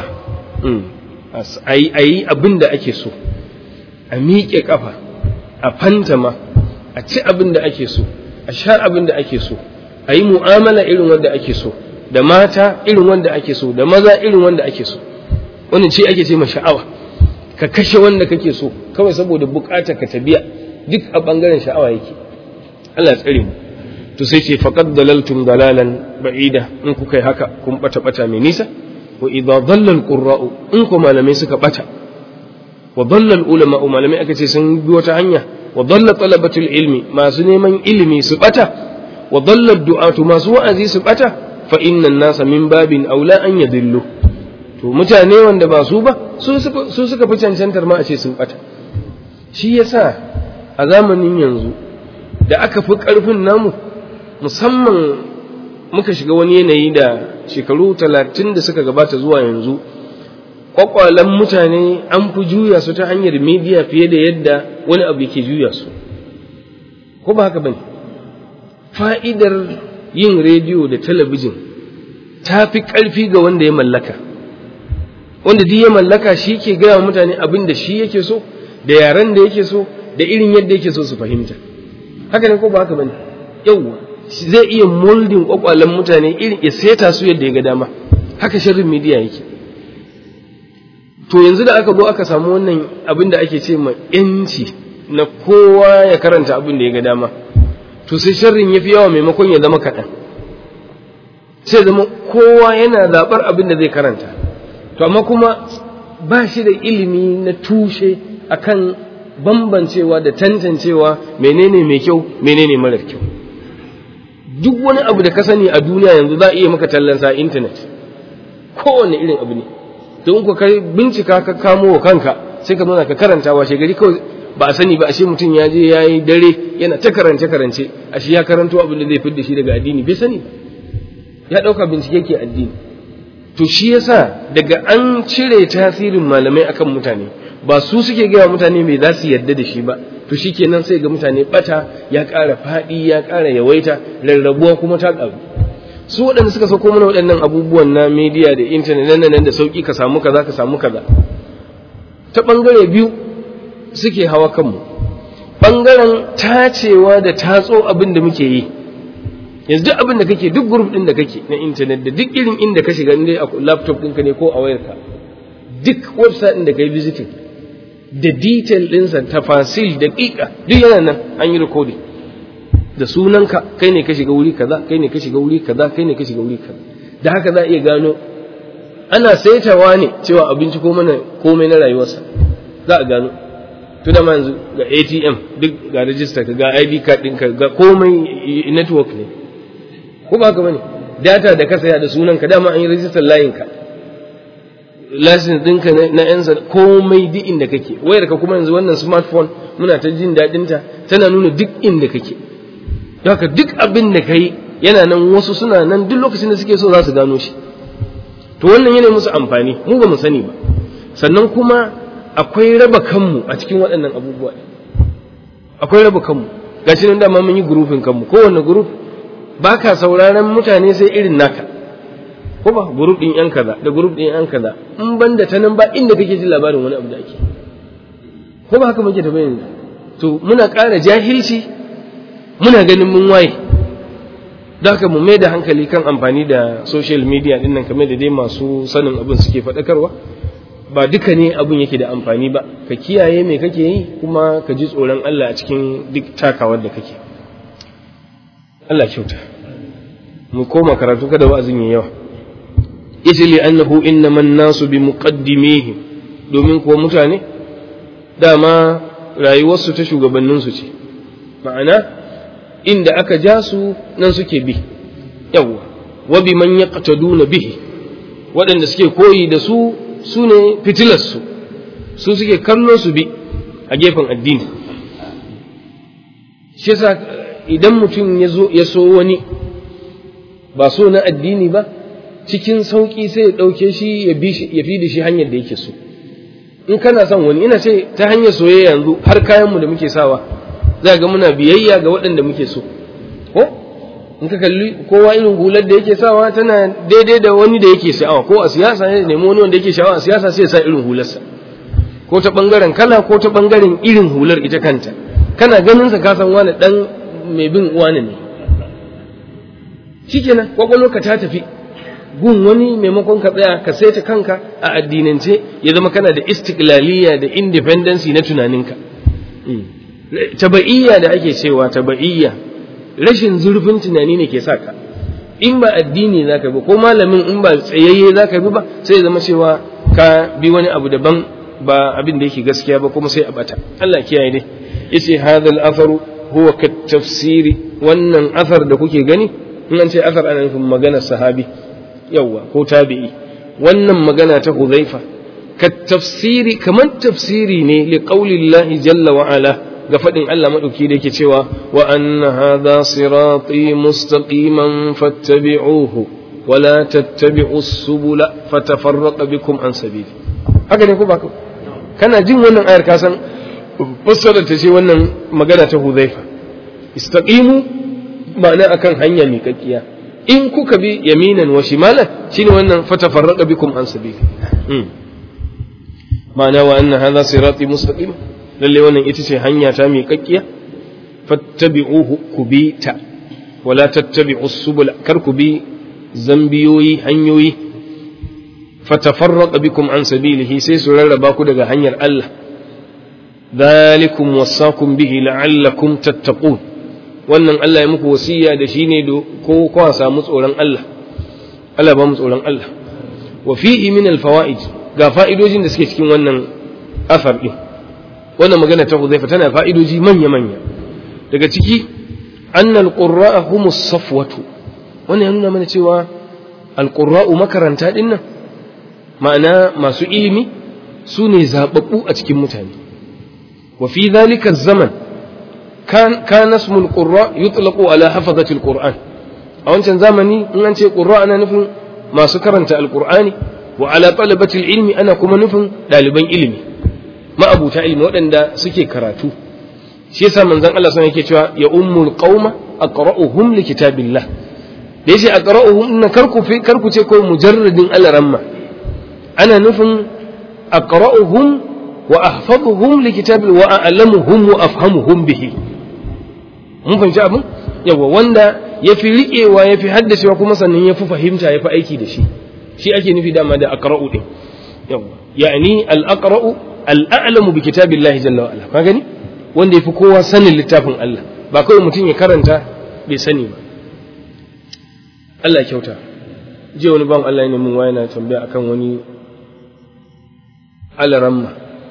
ayi ayi abin da ake so a miƙe kafa a fantama a ci abin da ake so a sha abin da ake so a yi mu'amala irin wanda ake so da mata irin wanda ake so da maza irin wanda ake so wannan ce ake ce ma sha'awa ka kashe wanda kake so kawai saboda bukatar ka ta biya duk a bangaren sha'awa yake Allah ya tsare mu to sai ce faqad dalaltum dalalan ba'ida in kuka yi haka kun bata bata mai nisa wa idza dhalla alqurra'u in ku malamai suka bata wa dhalla ulama malamai aka ce sun bi wata hanya wa dhalla talabatul ilmi masu neman ilimi su bata wa dhalla du'atu masu wa'azi su bata fa innan nasa min babin aula an yadillu to mutane wanda ba su ba su suka fi cancantar ma a ce sun bata shi yasa a zamanin yanzu da aka fi ƙarfin namu musamman muka shiga wani yanayi da shekaru talatin da suka gabata zuwa yanzu kwakwalen mutane an fi juya su ta hanyar media fiye da yadda wani abu yake juya su ko ba haka bane fa'idar yin rediyo da talabijin ta fi ƙarfi ga wanda ya mallaka wanda duk ya mallaka shi ke gaya mutane abin da shi yake so da yaren da yake so da irin yadda yake so su fahimta haka ne ko ba haka bane yawwa zai iya moldin kwakwalen mutane irin ya seta su yadda ya ga dama haka sharrin media yake to yanzu da aka zo aka samu wannan abin da ake ce ma yanci na kowa ya karanta abin da ya ga dama to sai sharrin ya fi yawa maimakon ya zama kaɗan sai zama kowa yana zaɓar abin da zai karanta to amma kuma ba shi da ilimi na tushe akan bambancewa da tantancewa menene mai kyau menene marar kyau duk wani abu da ka sani a duniya yanzu za a iya maka tallansa a intanet kowane irin abu ne don ku kai bincika ka kamo wa kanka sai ka nuna ka karanta wa gari kawai ba a sani ba ashe mutum ya je ya yi dare yana ta karance karance ashe ya karanto abin da zai fidda shi daga addini bai sani ba ya ɗauka bincike ke addini to shi yasa daga an cire tasirin malamai akan mutane ba su suke gaya mutane mai za su yarda da shi ba to shi kenan sai ga mutane bata ya ƙara faɗi ya ƙara yawaita rarrabuwa kuma ta ƙaru su waɗanda suka sauko mana waɗannan abubuwan na media da intanet nan nan da sauƙi ka samu kaza ka samu kaza ta ɓangare biyu suke hawa kanmu ɓangaren tacewa da tatso abin da muke yi yanzu duk abin da kake duk group din da kake na internet da duk irin inda ka shiga inda a laptop ɗinka ne ko a wayarka duk website din da kai visiting da detail ɗinsa tafasil da ƙiƙa duk yana nan an yi recording da sunanka kai ne ka shiga wuri kaza kai ne ka shiga wuri kaza kai ne ka shiga wuri kaza da haka za a iya gano ana saitawa ne cewa abinci ko mana komai na rayuwarsa za a gano tuna ma yanzu ga ATM duk ga register ka ga ID card ɗinka ga komai network ne ko ba ka bane data da ka saya da sunan ka dama an yi register layin ka license ɗinka na yan komai duk inda kake wayar ka kuma yanzu wannan smartphone muna ta jin daɗin ta tana nuna duk inda kake haka duk abin da kai yana nan wasu suna nan duk lokacin da suke so za su gano shi to wannan yana musu amfani mu ba mu sani ba sannan kuma akwai raba kanmu a cikin waɗannan abubuwa akwai raba kanmu gashi nan dama mun yi gurufin kanmu kowanne guruf ba ka sauraron mutane sai irin naka ko ba guruf ɗin yan kaza da guruf ɗin yan kaza in ban da ta nan ba inda kake jin labarin wani abu da ake ko ba haka muke da yanzu to muna ƙara jahilci muna ganin mun waye da haka mu mai da hankali kan amfani da social media ɗin nan kamar da dai masu sanin abin suke faɗakarwa ba duka ne abin yake da amfani ba ka kiyaye me kake yi kuma ka ji tsoron Allah a cikin duk takawar da kake Allah kyauta mu koma karatu kada wa'azin yayi yawa yace li annahu innama an-nasu bi muqaddimihi domin kuwa mutane dama rayuwarsu ta shugabannin su ce ma'ana inda aka ja su nan suke bi yawa wa bi man yaqtaduna bihi waɗanda suke koyi da su su ne fitilarsu su suke kallo su bi a gefen addini shi yasa idan mutum ya so wani ba so na addini ba cikin sauƙi sai ya ɗauke shi ya fi da shi hanyar da yake so in kana son wani ina ce ta hanyar soyayya yanzu har kayanmu da muke sawa za ga muna biyayya ga waɗanda muke so ko in ka kalli kowa irin hular da yake sawa tana daidai da wani da yake sha'awa ko a siyasa ne nemi wani wanda yake sha'awa a siyasa sai ya sa irin hularsa ko ta bangaren kala ko ta bangaren irin hular ita kanta kana ganin sa ka san wani dan mai bin wani ne shikenan kwakwalwarka ta tafi gun wani maimakon ka tsaya ka saita kanka a addinance ya zama kana da istiklaliya da independency na tunaninka taba'iyya da ake cewa taba'iyya rashin zurfin tunani ne ke sa ka in ba addini za ka bi ko malamin in ba tsayayye za ka bi ba sai zama cewa ka bi wani abu daban ba abin da yake gaskiya ba kuma sai a bata Allah kiyaye ne yace hadha al-atharu huwa kat tafsiri wannan athar da kuke gani in an ce athar ana nufin maganar sahabi yawa ko tabi'i wannan magana ta Hudhaifa kat tafsiri kaman tafsiri ne li qaulillahi jalla wa ala ga faɗin Allah maɗauki da yake cewa wa anna hadha sirati mustaqiman fattabi'uhu wa la tattabi'u subula fatafarraqa bikum an sabili haka ne ko ba kana jin wannan ayar ka san fassarar ta ce wannan magana ta Hudhaifa istaqimu ma'ana akan hanya miƙaƙiya in kuka bi yaminan wa shimalan shine wannan fatafarraqa bikum an sabili ma'ana wa anna hadha sirati mustaqiman lalle wannan ita ce hanya ta miƙaƙƙiya fattabi'uhu ku bi ta wala tattabi'u subula kar ku bi zambiyoyi hanyoyi fatafarraqa bikum an sabilihi sai su rarraba ku daga hanyar Allah dhalikum wasakum bihi la'allakum tattaqun wannan Allah ya muku wasiya da shi ne ko kwa samu tsoron Allah Allah ba mu tsoron Allah wa fihi min al-fawaid ga fa'idojin da suke cikin wannan asar din wannan magana ta Hudhaifa tana fa'idoji manya-manya daga ciki annal qurra'a humus safwatu wannan ya nuna mana cewa alqurra'u makaranta din nan ma'ana masu ilimi su ne zababbu a cikin mutane wa fi dhalika zaman kan kana ismul qurra yutlaqu ala hafazati alquran a wancan zamani in an ce qurra ana nufin masu karanta alqur'ani wa ala talabati ilmi ana kuma nufin ɗaliban ilimi ma'abuta ilmi waɗanda suke karatu shi yasa manzon Allah sun yake cewa ya ummul qauma aqra'uhum li kitabillah da yace aqra'uhum inna karku fi karku ce ko mujarradin alaramma ana nufin aqra'uhum wa ahfazuhum li kitabil wa a'lamuhum wa afhamuhum bihi mun fahimci abin yawa wanda ya fi riƙewa ya fi haddacewa kuma sannan ya fi fahimta ya fi aiki da shi shi ake nufi dama da aqra'u din yawa yani al-aqra'u al-a'lamu bi kitabillahi jalla wa ala ka gani wanda yafi kowa sanin littafin Allah ba kawai mutum ya karanta bai sani ba Allah ya kyauta je wani ban Allah ne mun waya na tambaya akan wani alaramma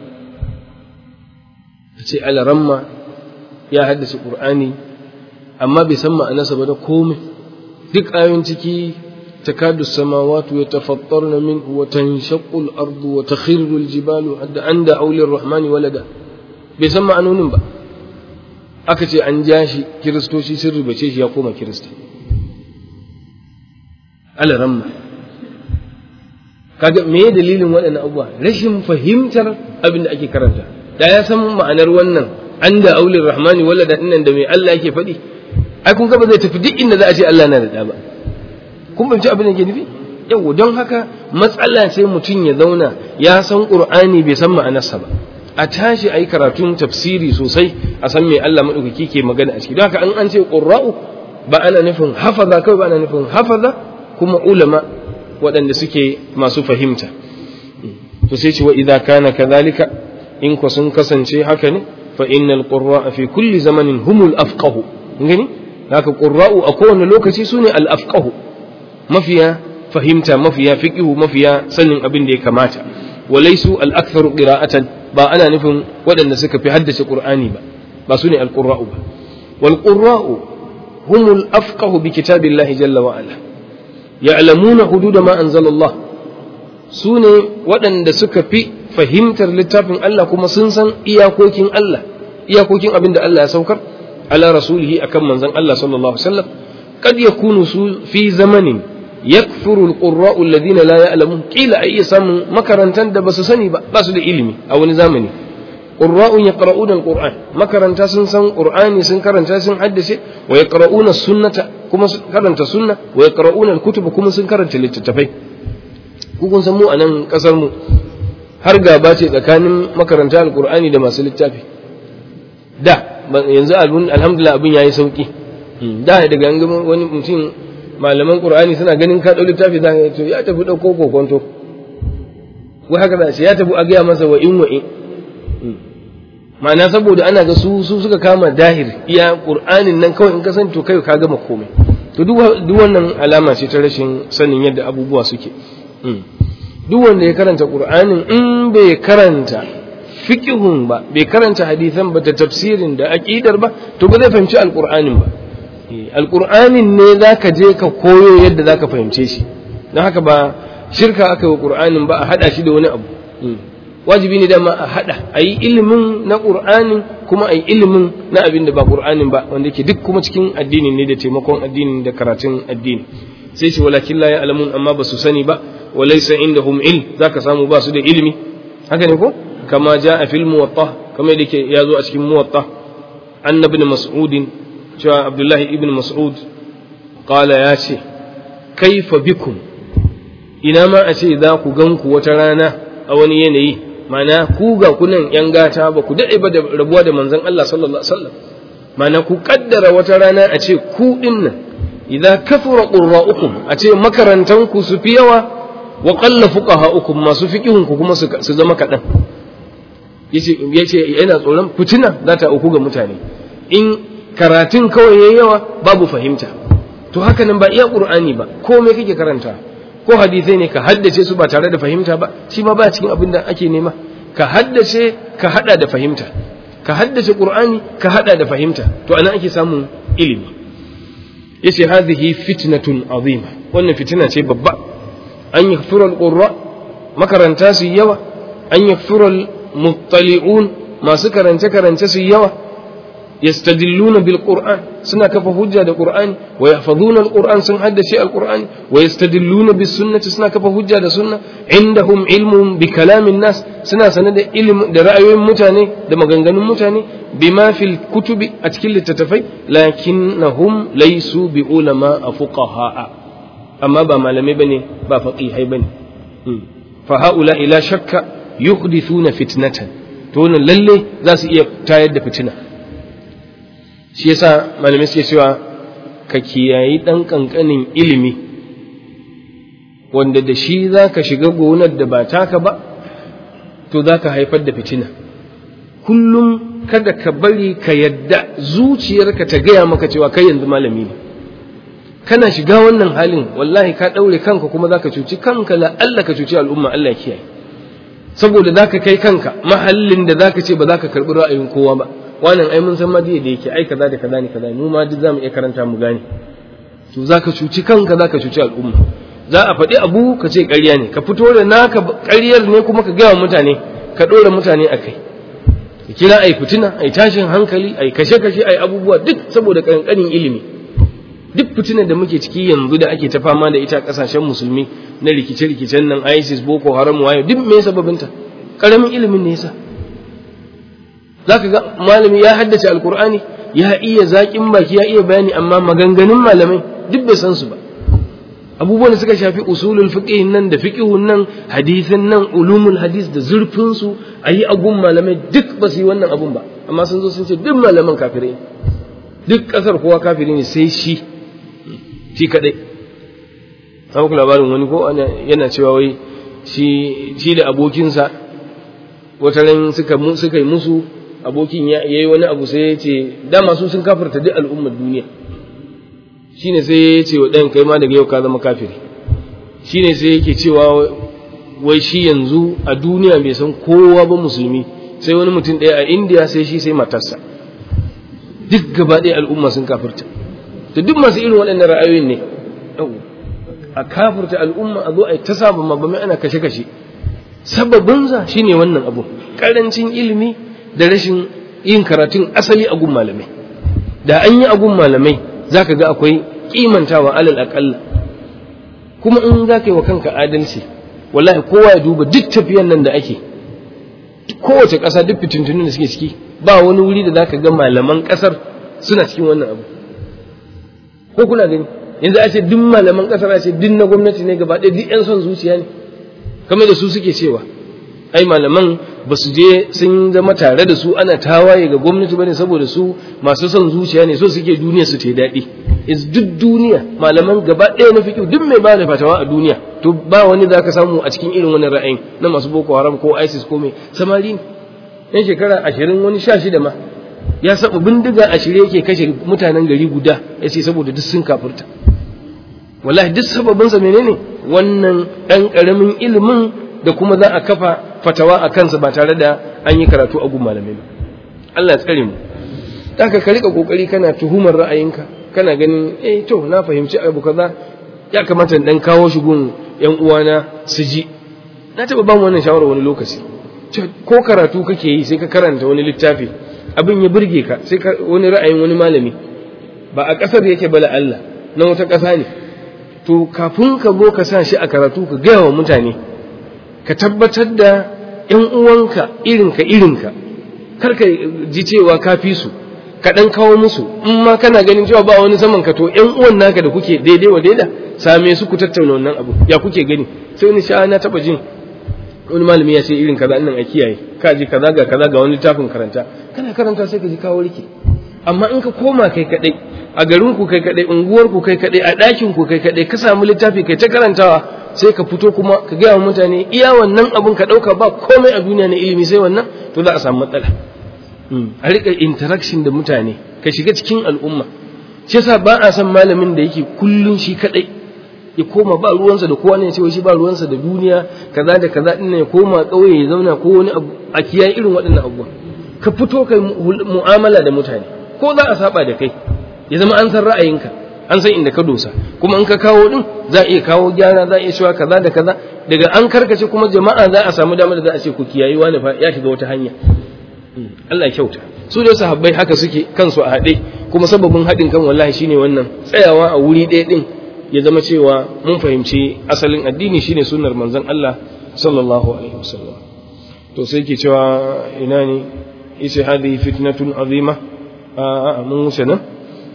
ce alaramma ya haddace qur'ani amma bai san ma'anarsa ba da komai duk ayoyin ciki تكاد السماوات يتفطرن منه وتنشق الأرض وتخر الجبال عند أولي الرحمن ولدا بيسمى عنون با aka ce an ja shi kiristoci sun rubace shi ya koma kirista alaramma kaga me dalilin waɗannan abubuwa rashin fahimtar abin da ake karanta da ya san ma'anar wannan an da aulin rahmani wala da dinnan da mai Allah yake faɗi ai kun ga ba zai tafi duk inda za a ce Allah na da ɗa ba kun fahimci abin da ke nufi yau don haka matsala ce mutum ya zauna ya san qur'ani bai san ma'anarsa ba a tashi a yi karatun tafsiri sosai a san me Allah maɗaukaki ke magana a ciki don haka an an ce qurra'u ba ana nufin hafaza kawai ba ana nufin hafaza kuma ulama waɗanda suke masu fahimta to sai ce wa idza kana kadhalika in ku sun kasance haka ne fa innal qurra'a fi kulli zamanin humul afqahu gani haka qurra'u a kowane lokaci sune al afqahu mafiya fahimta mafiya fiqihu mafiya sanin abin da ya kamata walaisu al aktharu qira'atan ba ana nufin waɗanda suka fi haddace qur'ani ba ba sune al qurra'u ba wal qurra'u humul afqahu bi kitabillahi jalla wa ala ya'lamuna hududa ma anzalallah su ne waɗanda suka fi fahimtar littafin Allah kuma sun san iyakokin Allah iyakokin abin da Allah ya saukar ala rasulihi akan manzon Allah sallallahu alaihi wasallam kad yakunu su fi zamanin yakfuru alqurra'u alladhina la ya'lamun kila ai samun makarantan da basu sani ba basu da ilimi a wani zamani qurra'un yaqra'una alquran makaranta sun san qur'ani sun karanta sun haddace wa yaqra'una sunnata kuma sun karanta sunna wa yaqra'una alkutuba kuma sun karanta littattafai ku kun san mu a nan kasar mu har gaba ce tsakanin makaranta alqur'ani da masu littafi da yanzu alhamdulillah abin yayi sauki da daga an wani mutum malaman qur'ani suna ganin ka dau littafi za ka ya tafi dauko kokonto wai haka za ya tafi a gaya masa wa in wa in ma'ana saboda ana ga su su suka kama dahir iya qur'anin nan kawai in ka san to kai ka gama komai to duk wannan alama ce ta rashin sanin yadda abubuwa suke duk wanda ya karanta qur'anin in bai karanta fiqhun ba bai karanta hadisan ba da tafsirin da aqidar ba to ba zai fahimci alqur'anin ba alqur'anin ne zaka je ka koyo yadda zaka fahimce shi don haka ba shirka aka yi qur'anin ba a hada shi da wani abu wajibi ne dama a hada a yi ilimin na qur'anin kuma a yi ilimin na abin da ba qur'anin ba wanda yake duk kuma cikin addini ne da taimakon addini da karatun addini sai ce walakin la ya'lamun amma ba su sani ba walaysa indahum ilm zaka samu ba su da ilimi haka ne ko kama jaa fil muwatta kama yadda ke yazo a cikin muwatta annabi ibn mas'ud cewa abdullahi ibn mas'ud qala ya ce kaifa bikum ina ma a ce za ku gan ku wata rana a wani yanayi mana ku ga kunan yan gata ba ku daɗe ba da rabuwa da manzon Allah sallallahu alaihi wasallam mana ku kaddara wata rana a ce ku din nan idza kafara qurra'ukum a ce makarantan ku su fi yawa wa qalla fuqaha'ukum masu fiqihun ku kuma su zama kaɗan yace yace yana tsoron fitina za ta auku ga mutane in karatun kawai yayi yawa babu fahimta to haka nan ba iya qur'ani ba komai kake karanta ko hadisai ne ka haddace su ba tare da fahimta ba shi ma ba cikin abin da ake nema ka haddace ka hada da fahimta ka haddace qur'ani ka hada da fahimta to anan ake samun ilimi yace hadhihi fitnatun azima wannan fitina ce babba an yakfura alqurra makaranta su yawa an yakfura almuttali'un masu karance karance su yawa يستدلون بالقرآن سنة كفى حجة القرآن ويحفظون القرآن سنة حد شيء القرآن ويستدلون بالسنة سنة كفى حجة السنة عندهم علم بكلام الناس سنة سنة علم رأي متاني ده مغنغن متاني بما في الكتب أتكل التتفي لكنهم ليسوا بعلماء فقهاء أما بما لم يبني بفقيه بني فهؤلاء لا شك يحدثون فتنة تون للي ذا سيئة تايد فتنة shi yasa malamai suke cewa ka kiyayi ɗan ƙanƙanin ilimi wanda da shi za ka shiga gonar da ba taka ba to za ka haifar da fitina kullum kada ka bari ka yadda zuciyarka ta gaya maka cewa kai yanzu malami ne kana shiga wannan halin wallahi ka ɗaure kanka kuma za ka cuci kanka la Allah ka cuci al'umma Allah kiyaye saboda za ka kai kanka mahallin da za ka ce ba za ka karɓi ra'ayin kowa ba wannan ai mun san ma da yake ai kaza da kaza ne kaza mu ma duk zamu iya karanta mu gane to zaka cuci kanka zaka cuci al'umma za a faɗi abu ka ce ƙarya ne ka fito da naka ƙaryar ne kuma ka gaya wa mutane ka ɗora mutane a kai ya kira ai fitina ai tashin hankali ai kashe-kashe ai abubuwa duk saboda kankanin ilimi duk fitinar da muke ciki yanzu da ake ta fama da ita kasashen musulmi na rikice-rikicen nan isis boko haram wayo duk me sababinta karamin ilimin ne yasa zaka ga malami ya haddace alkur'ani ya iya zaƙin baki ya iya bayani amma maganganun malamai duk bai san su ba abubuwan da suka shafi usulul fiqh nan da fiqhun nan hadisin nan ulumul hadis da zurfin su ayi agun malamai duk ba su yi wannan abun ba amma sun zo sun ce duk malaman kafirai duk kasar kowa kafiri ne sai shi shi kadai an ku labarin wani ko yana cewa wai shi shi da abokinsa wata ran suka suka yi musu abokin ya yi wani abu sai ya ce dama su sun kafirta duk al'ummar duniya shine sai ya ce wa ɗayan kai ma daga yau ka zama kafiri shine sai yake cewa wai shi yanzu a duniya bai san kowa ba musulmi sai wani mutum ɗaya a indiya sai shi sai matarsa duk gaba ɗaya al'umma sun kafirta to duk masu irin waɗannan ra'ayoyin ne a kafirta al'umma a zo a yi ta saba mabamai ana kashe-kashe sababinsa shine wannan abu ƙarancin ilimi da rashin yin karatun asali a gun malamai da an yi a gun malamai za ka ga akwai kimantawa alal aƙalla kuma in za ka yi wa kanka adalci wallahi kowa ya duba duk tafiyan nan da ake kowace ƙasa duk fitintunin da suke ciki ba wani wuri da za ka ga malaman ƙasar suna cikin wannan abu ko kuna gani yanzu a ce duk malaman ƙasar a ce duk na gwamnati ne gaba ɗaya duk 'yan son zuciya ne kamar da su suke cewa ai malaman ba su je sun zama tare da su ana tawaye ga gwamnati bane saboda su masu son zuciya ne so suke duniya su ta daɗi is duk duniya malaman gaba ɗaya na fiƙi duk mai bada fatawa a duniya to ba wani za ka samu a cikin irin wani ra'ayin na masu boko haram ko isis ko mai samari ne yan shekara ashirin wani sha shida ma ya saba bindiga a shirye yake kashe mutanen gari guda ya ce saboda duk sun kafurta wallahi duk sababinsa menene wannan ɗan ƙaramin ilimin da kuma za a kafa fatawa a kansa ba tare da an yi karatu a gun malamai ba Allah ya tsare mu haka ka rika kokari kana tuhumar ra'ayinka kana ganin eh to na fahimci abu kaza ya kamata dan kawo shi gun yan uwana su ji na taba ba mu wannan shawara wani lokaci ko karatu kake yi sai ka karanta wani littafi abin ya burge ka sai ka wani ra'ayin wani malami ba a kasar yake bala Allah na wata ƙasa ne to kafin ka zo ka sa shi a karatu ka gaya wa mutane ka tabbatar da ‘yan uwanka irinka irinka kar ka ji cewa ka fi su ka ɗan kawo musu in ma kana ganin cewa ba wani saman ka to ‘yan uwan naka da kuke daidai wa daida same su ku tattauna wannan abu ya kuke gani sai wani sha'a na taɓa jin wani malami ya ce irin kaza nan a kiyaye ka ji kaza ga kaza ga wani littafin karanta kana karanta sai ka ji kawo rike amma in ka koma kai kaɗai a garin ku kai kaɗai unguwar ku kai kaɗai a ɗakin ku kai kaɗai ka samu littafi kai ta karantawa sai ka fito kuma ka gaya wa mutane iya wannan abun ka ɗauka ba komai a duniya na ilimi sai wannan to za a samu matsala a riƙa interaction da mutane ka shiga cikin al'umma shi yasa ba a san malamin da yake kullun shi kaɗai ya koma ba ruwansa da kowa ne ya ce shi ba ruwansa da duniya kaza da kaza din ya koma ƙauye ya zauna ko wani abu a kiyaye irin waɗannan abubuwa ka fito kai mu'amala da mutane ko za a saba da kai ya zama an san ra'ayinka an san inda ka dosa kuma in ka kawo din za a iya kawo gyara za a iya cewa kaza da kaza daga an karkace kuma jama'a za a samu damar da za a ce ku kiyayi wani fa ya shiga wata hanya Allah ya kyauta su da sahabbai haka suke kansu a haɗe kuma sababin haɗin kan wallahi shine wannan tsayawa a wuri ɗaya din ya zama cewa mun fahimci asalin addini shine sunnar manzon Allah sallallahu alaihi wasallam to sai ke cewa ina ne yace hadhihi fitnatun azima a mun wuce nan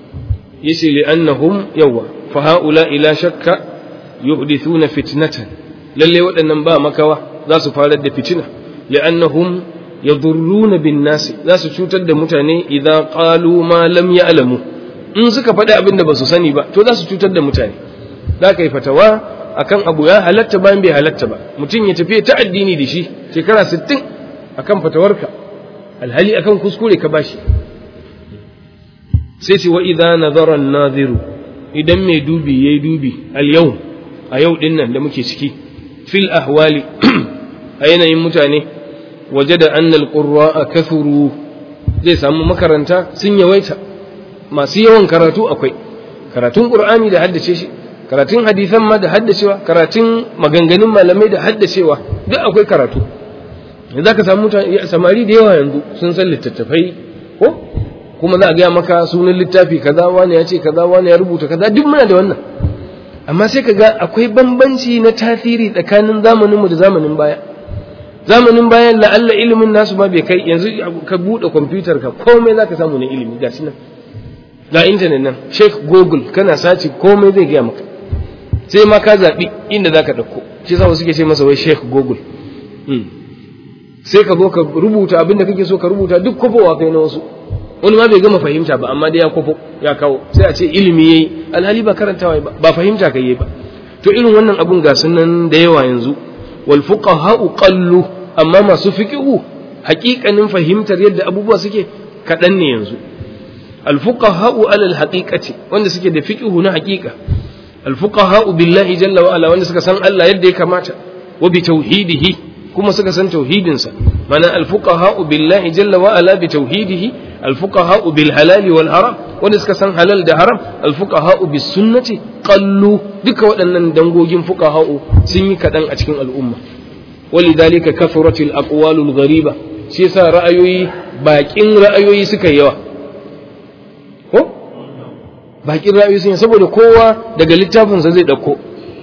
yace li annahum yawa fa haula ila shakka yuhdithuna fitnatan lalle waɗannan ba makawa za su farar da fitina li annahum yadurruna bin nas za su cutar da mutane idan qalu ma lam ya'lamu in suka faɗi abin da ba su sani ba to za su cutar da mutane za ka yi fatawa akan abu ya halatta bayan bai halatta ba mutum ya tafi ta addini da shi shekara 60 akan fatawarka alhali akan kuskure ka bashi sai ce wa idza nazara an-naziru idan mai dubi yayi dubi al-yau a yau din nan da muke ciki fil ahwali a yanayin mutane wajada anna al-qurra'a kathuru zai samu makaranta sun yawaita masu yawan karatu akwai karatun qur'ani da haddace shi karatun hadisan ma da haddacewa karatun maganganun malamai da haddacewa duk akwai karatu za ka samu samari da yawa yanzu sun san littattafai ko kuma za a gaya maka sunan littafi kaza wani ya ce kaza wani ya rubuta kaza duk muna da wannan amma sai ka ga akwai bambanci na tasiri tsakanin zamaninmu da zamanin baya zamanin bayan la'alla ilimin nasu ma bai kai yanzu ka buɗe kwamfutar ka komai za ka samu na ilimi ga shi nan ga intanet nan sheikh google kana sace komai zai gaya maka sai ma ka zaɓi inda za ka ɗauko shi sa wasu ke ce masa wai sheikh google sai ka zo ka rubuta abin da kake so ka rubuta duk kwafowa kai na wasu wani ma bai gama fahimta ba amma dai ya kwafo ya kawo sai a ce ilimi yayi alhali ba karantawa ba ba fahimta kai yayi ba to irin wannan abun ga sunan da yawa yanzu wal fuqaha'u qallu amma masu fiqhu haƙiƙanin fahimtar yadda abubuwa suke kaɗan ne yanzu al fuqaha'u alal haqiqati wanda suke da fiqhu na haƙiƙa al fuqaha'u billahi jalla wa ala wanda suka san Allah yadda ya kamata wa bi tauhidihi kuma suka san tauhidinsa mana alfuqaha'u billahi jalla wa ala bi tauhidihi alfuqaha'u bil halal wal haram wanda suka san halal da haram alfuqaha'u bis sunnati qallu duka waɗannan dangogin fuqaha'u sun yi kaɗan a cikin al'umma walidhalika kathuratil aqwalul ghariba shi yasa ra'ayoyi baƙin ra'ayoyi suka yawa ko baƙin ra'ayoyi sun saboda kowa daga littafinsa zai ɗauko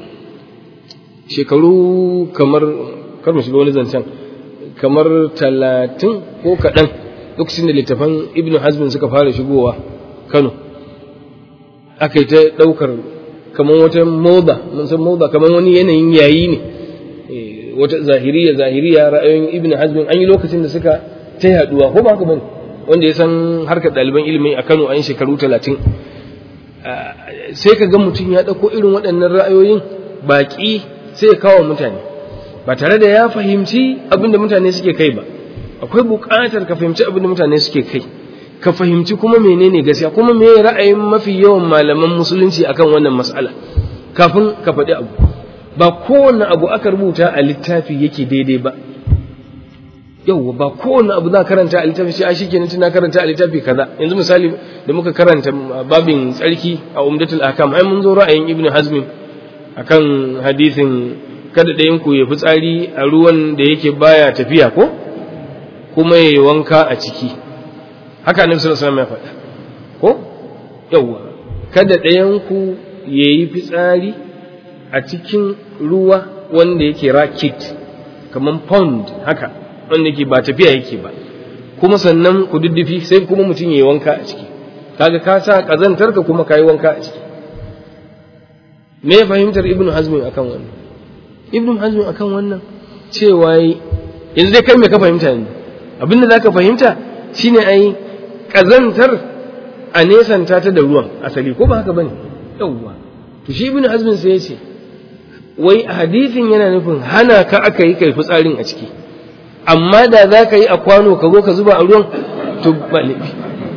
shekaru kamar kar mu shiga wani zancen kamar talatin ko kaɗan lokacin da littafan ibn hazmin suka fara shigowa kano aka yi ta ɗaukar kamar wata moda mun san moda kamar wani yanayin yayi ne wata zahiriya zahiriya ra'ayoyin ibn hazmin an yi lokacin da suka ta yaduwa ko ba haka bane wanda ya san harkar ɗaliban ilimi a kano an shekaru talatin sai ka ga mutum ya ɗauko irin waɗannan ra'ayoyin baƙi sai ya kawo mutane ba tare da ya fahimci abin da mutane suke kai ba akwai buƙatar ka fahimci abin da mutane suke kai ka fahimci kuma menene gaskiya kuma me ra'ayin mafi yawan malaman musulunci akan wannan mas'ala kafin ka faɗi abu ba kowane abu aka rubuta a littafi yake daidai ba yauwa ba kowane abu za karanta a littafi shi a shikenan tana karanta a littafi kaza yanzu misali da muka karanta babin tsarki a umdatul ahkam ai mun zo ra'ayin ibnu hazmin akan hadisin kada ɗayan ku ya fi tsari a ruwan da yake baya tafiya ko kuma ya yi wanka a ciki haka annabi sallallahu alaihi wasallam ya faɗa ko yawa kada ɗayan ku ya yi fitsari a cikin ruwa wanda yake rakit kamar pond haka wanda yake ba tafiya yake ba kuma sannan ku duddufi sai kuma mutum ya yi wanka a ciki kaga ka sa kazantarka kuma ka yi wanka a ciki me fahimtar ibnu hazmin akan wannan ibnu hazmin akan wannan cewa yanzu dai kai me ka fahimta yanzu abinda zaka fahimta shine ai kazantar a nesanta ta da ruwan asali ko ba haka bane yawwa to shi ibnu hazmin sai ya ce wai hadisin yana nufin hana ka aka yi kai fitsarin a ciki amma da za ka yi a kwano ka zo ka zuba a ruwan to ba laifi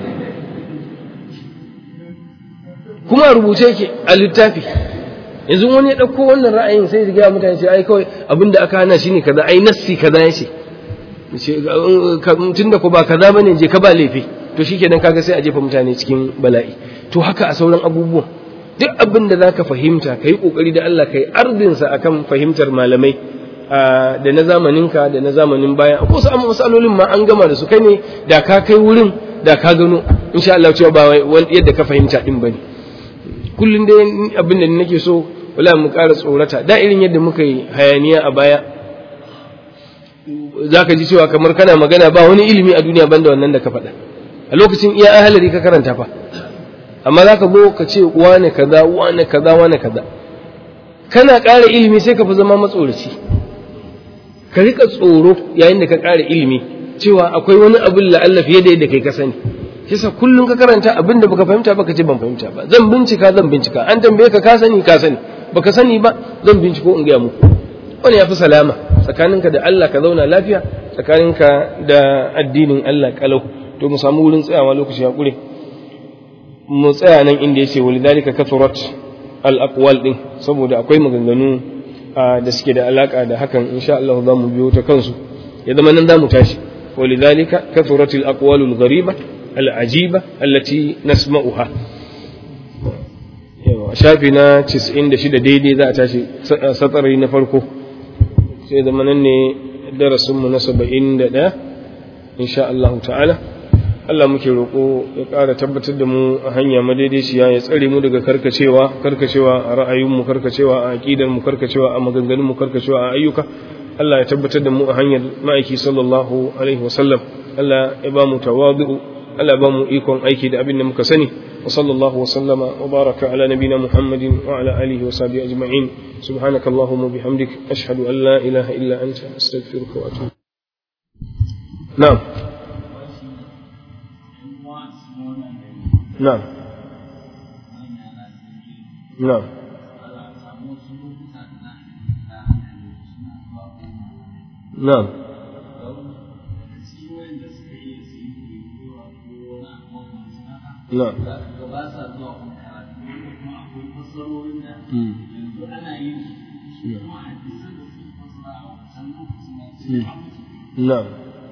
kuma a rubuce yake a littafi yanzu wani ya ɗauko wannan ra'ayin sai ya gaya mutane ce ai kawai abinda aka hana shi ne kaza ai nassi kaza ya ce tun da ko ba kaza bane je ka ba laifi to shikenan kaga sai a jefa mutane cikin bala'i to haka a sauran abubuwan duk abin da zaka fahimta kai kokari da Allah kai ardinsa akan fahimtar malamai da na zamaninka da na zamanin baya ko su amma masalolin ma an gama da su kai ne da ka kai wurin da ka gano insha Allah cewa ba yadda ka fahimta din bane kullun dai abin da nake so wala mu ƙara tsorata da irin yadda muka yi hayaniya a baya zaka ji cewa kamar kana magana ba wani ilimi a duniya banda wannan da ka faɗa a lokacin iya ahalari ka karanta fa amma zaka zo ka ce wane kaza wane kaza wane kaza kana ƙara ilimi sai ka fi zama matsoraci ka rika tsoro yayin da ka ƙara ilimi cewa akwai wani abin la'alla fiye da yadda kai ka sani kisa kullum ka karanta abin da baka fahimta ba ka ce ban fahimta ba zan bincika zan bincika an tambaye ka ka sani ka sani baka sani ba zan binciko in gaya muku wani ya fi salama tsakaninka da Allah ka zauna lafiya tsakaninka da addinin Allah kalau to mu samu wurin tsayawa lokaci ya kure mu tsaya nan inda yace walidalika kathurat al aqwal din saboda akwai maganganu da suke da alaka da hakan insha Allah za mu biyo ta kansu ya zama nan za mu tashi walidhalika kathurat al-aqwal al-ghariba al-ajiba allati nasma'uha yawa shafi na 96 daidai za a tashi satsari na farko sai zama nan ne darasinmu na saba'in da ɗaya insha Allah ta'ala Allah muke roƙo ya ƙara tabbatar da mu a hanya madaidaiciya ya tsare mu daga karkacewa karkacewa a ra'ayinmu karkacewa a aƙidarmu karkacewa a maganganunmu karkacewa a ayyuka Allah ya tabbatar da mu a hanyar ma'aiki sallallahu alaihi wasallam Allah ya ba mu tawadu'u Allah ya ba mu ikon aiki da abin da muka sani wa sallallahu wa sallama wa baraka ala nabina Muhammadin wa ala alihi wa sahbihi ajma'in subhanakallahumma bihamdik ashhadu an la ilaha illa anta astaghfiruka wa atubu na'am na'am na'am na'am na'am na'am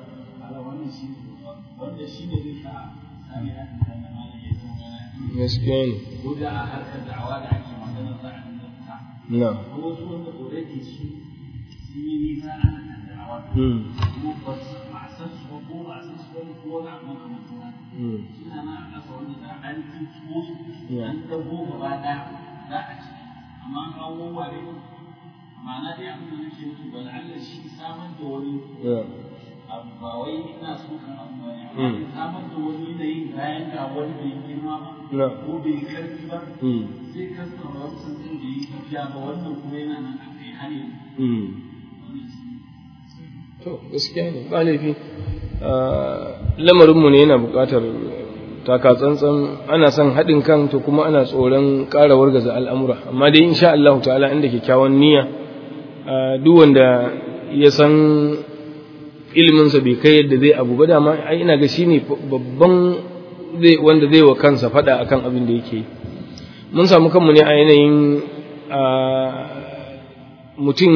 gaskiya ne ko da a harkar da'awa da ake magana za a dinga fita na'am ko wasu wanda already su sun yi nisa a harkar da'awa mm kuma ba su ba a san su ba ko ba a san su ba ko wani abu makamancin haka mm suna nan a ƙasa wanda da an tutuwo su Yeah. an dago gaba ɗaya za a ci amma an kawo ware ma'ana dai abin da nake nufi ba la'alla shi samar da wani yeah abu ba wai ina so kan abu ba ne Mm. amma samar da wani yanayin bayan ga wani bai girma ba Yeah. ko bai karfi ba mm sai kasta wancan din da yi tafiya ba wannan kuma yana nan a kai har yanzu mm wannan shi ne. to gaskiya ne ba laifi Ah, lamarinmu ne yana buƙatar taka tsantsan ana son haɗin kan to kuma ana tsoron ƙara wargaza al'amura amma dai insha Allah ta'ala inda kyakkyawan niyya ah, duk wanda ya san iliminsa bai kai yadda zai abu ba dama ai ina ga shine babban zai wanda zai wa kansa faɗa akan abin da yake yi mun samu kanmu ne a yanayin ah, mutum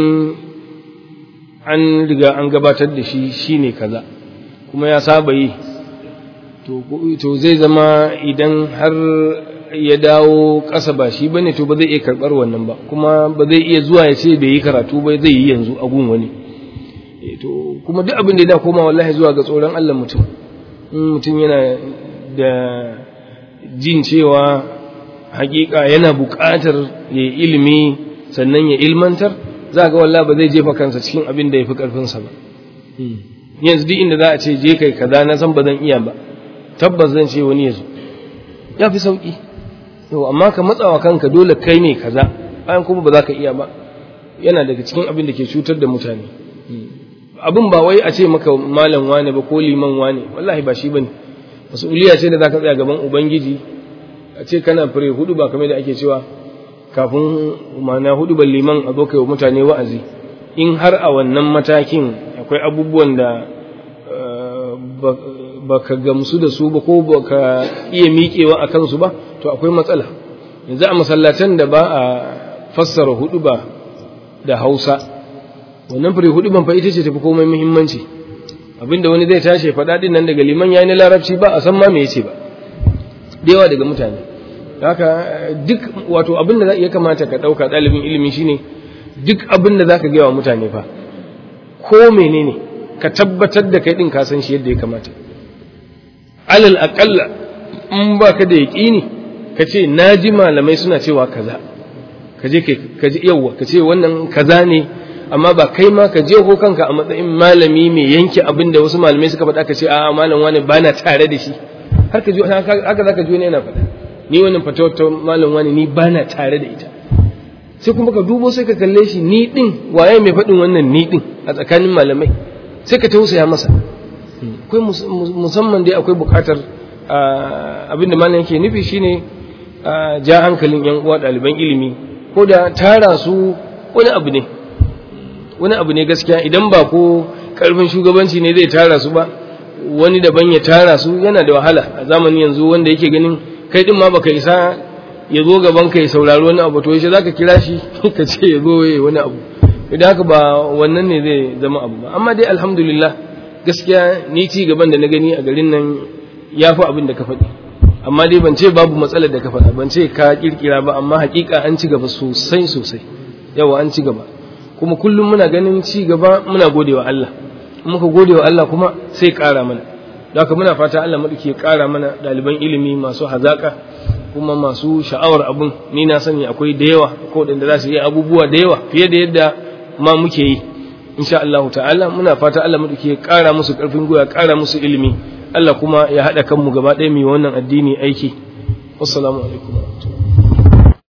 an riga an gabatar da shi shine kaza kuma ya saba yi to to zai zama idan har ya dawo ƙasa ba shi bane to ba zai iya karɓar wannan ba kuma ba zai iya zuwa ya ce bai yi karatu ba zai yi yanzu a gun wani Eh, to kuma duk abin da ya da koma wallahi zuwa ga tsoron Allah mutum in mutum yana da jin cewa hakika yana buƙatar ya yi ilimi sannan ya ilmantar za ga wallahi ba zai jefa kansa cikin abin da ya fi ƙarfinsa ba yanzu duk inda za a ce je kai kaza na san ba zan iya ba tabbas zan ce wani ya zo ya fi sauƙi yau amma ka matsawa kanka dole kai ne kaza bayan kuma ba za ka iya ba yana daga cikin abin da ke cutar da mutane abin ba wai a ce maka malam wane ba ko liman wane wallahi ba shi bane mas'uliya ce da za ka tsaya gaban ubangiji a ce kana fure hudu ba kamar da ake cewa kafin ma'ana hudu ban liman a zo kai wa mutane wa'azi in har a wannan matakin akwai abubuwan da eh, ba- baka gamsu da su ba ko baka iya miƙewa a kansu ba to akwai matsala yanzu a masallatan da ba a fassara hudu ba da hausa wannan fure hudu ban fa ita ce tafi komai muhimmanci abinda wani zai tashi ya faɗa din nan daga liman yayi na larabci ba a san ma me yace ba da yawa daga mutane haka duk wato abin da ya kamata ka ɗauka ɗalibin ilimi shine duk abin da zaka gaya wa mutane fa ko menene ka tabbatar da kai din ka san shi yadda ya kamata alal aqalla in baka da yaqini ka ce naji malamai suna cewa kaza ka je ka je yawa ka ce wannan kaza ne amma ba kai ma ka je ko kanka a matsayin malami mai yanke abin da wasu malamai suka faɗa ka ce a malam wani bana tare da shi har ka ji haka zaka ji wani yana faɗa ni wannan fatawar ta malam wani ni bana tare da ita sai kuma ka dubo sai ka kalle shi ni din waye mai faɗin wannan ni din a tsakanin malamai sai ka tausaya masa akwai musamman dai akwai buƙatar abin da malam yake nufi shine ja hankalin yan uwa ɗaliban ilimi ko da tara su wani abu ne wani abu ne gaskiya idan ba ko karfin shugabanci ne zai tara su ba wani daban ya tara su yana da wahala a zamanin yanzu wanda yake ganin kai din ma baka isa ya zo gaban ka ya saurari wani abu to yaushe zaka kira shi ka ce ya zo ya wani abu idan haka ba wannan ne zai zama abu ba amma dai alhamdulillah gaskiya ni ci gaban da na gani a garin nan ya fi abin da ka faɗi amma dai ban ce babu matsalar da ka faɗa ban ce ka kirkira ba amma hakika an ci gaba sosai sosai yawa an ci gaba kuma kullum muna ganin ci gaba muna gode wa Allah muka gode wa Allah kuma sai ƙara mana da haka muna fata Allah maɗauki ya ƙara mana ɗaliban ilimi masu hazaƙa kuma masu sha'awar abun ni na sani akwai da yawa ko da za su yi abubuwa da yawa fiye da yadda ma muke yi insha Allah ta'ala muna fata Allah maɗauki ya ƙara musu ƙarfin gwiwa ƙara musu ilimi Allah kuma ya haɗa kanmu gaba ɗaya mai wannan addini aiki wassalamu alaikum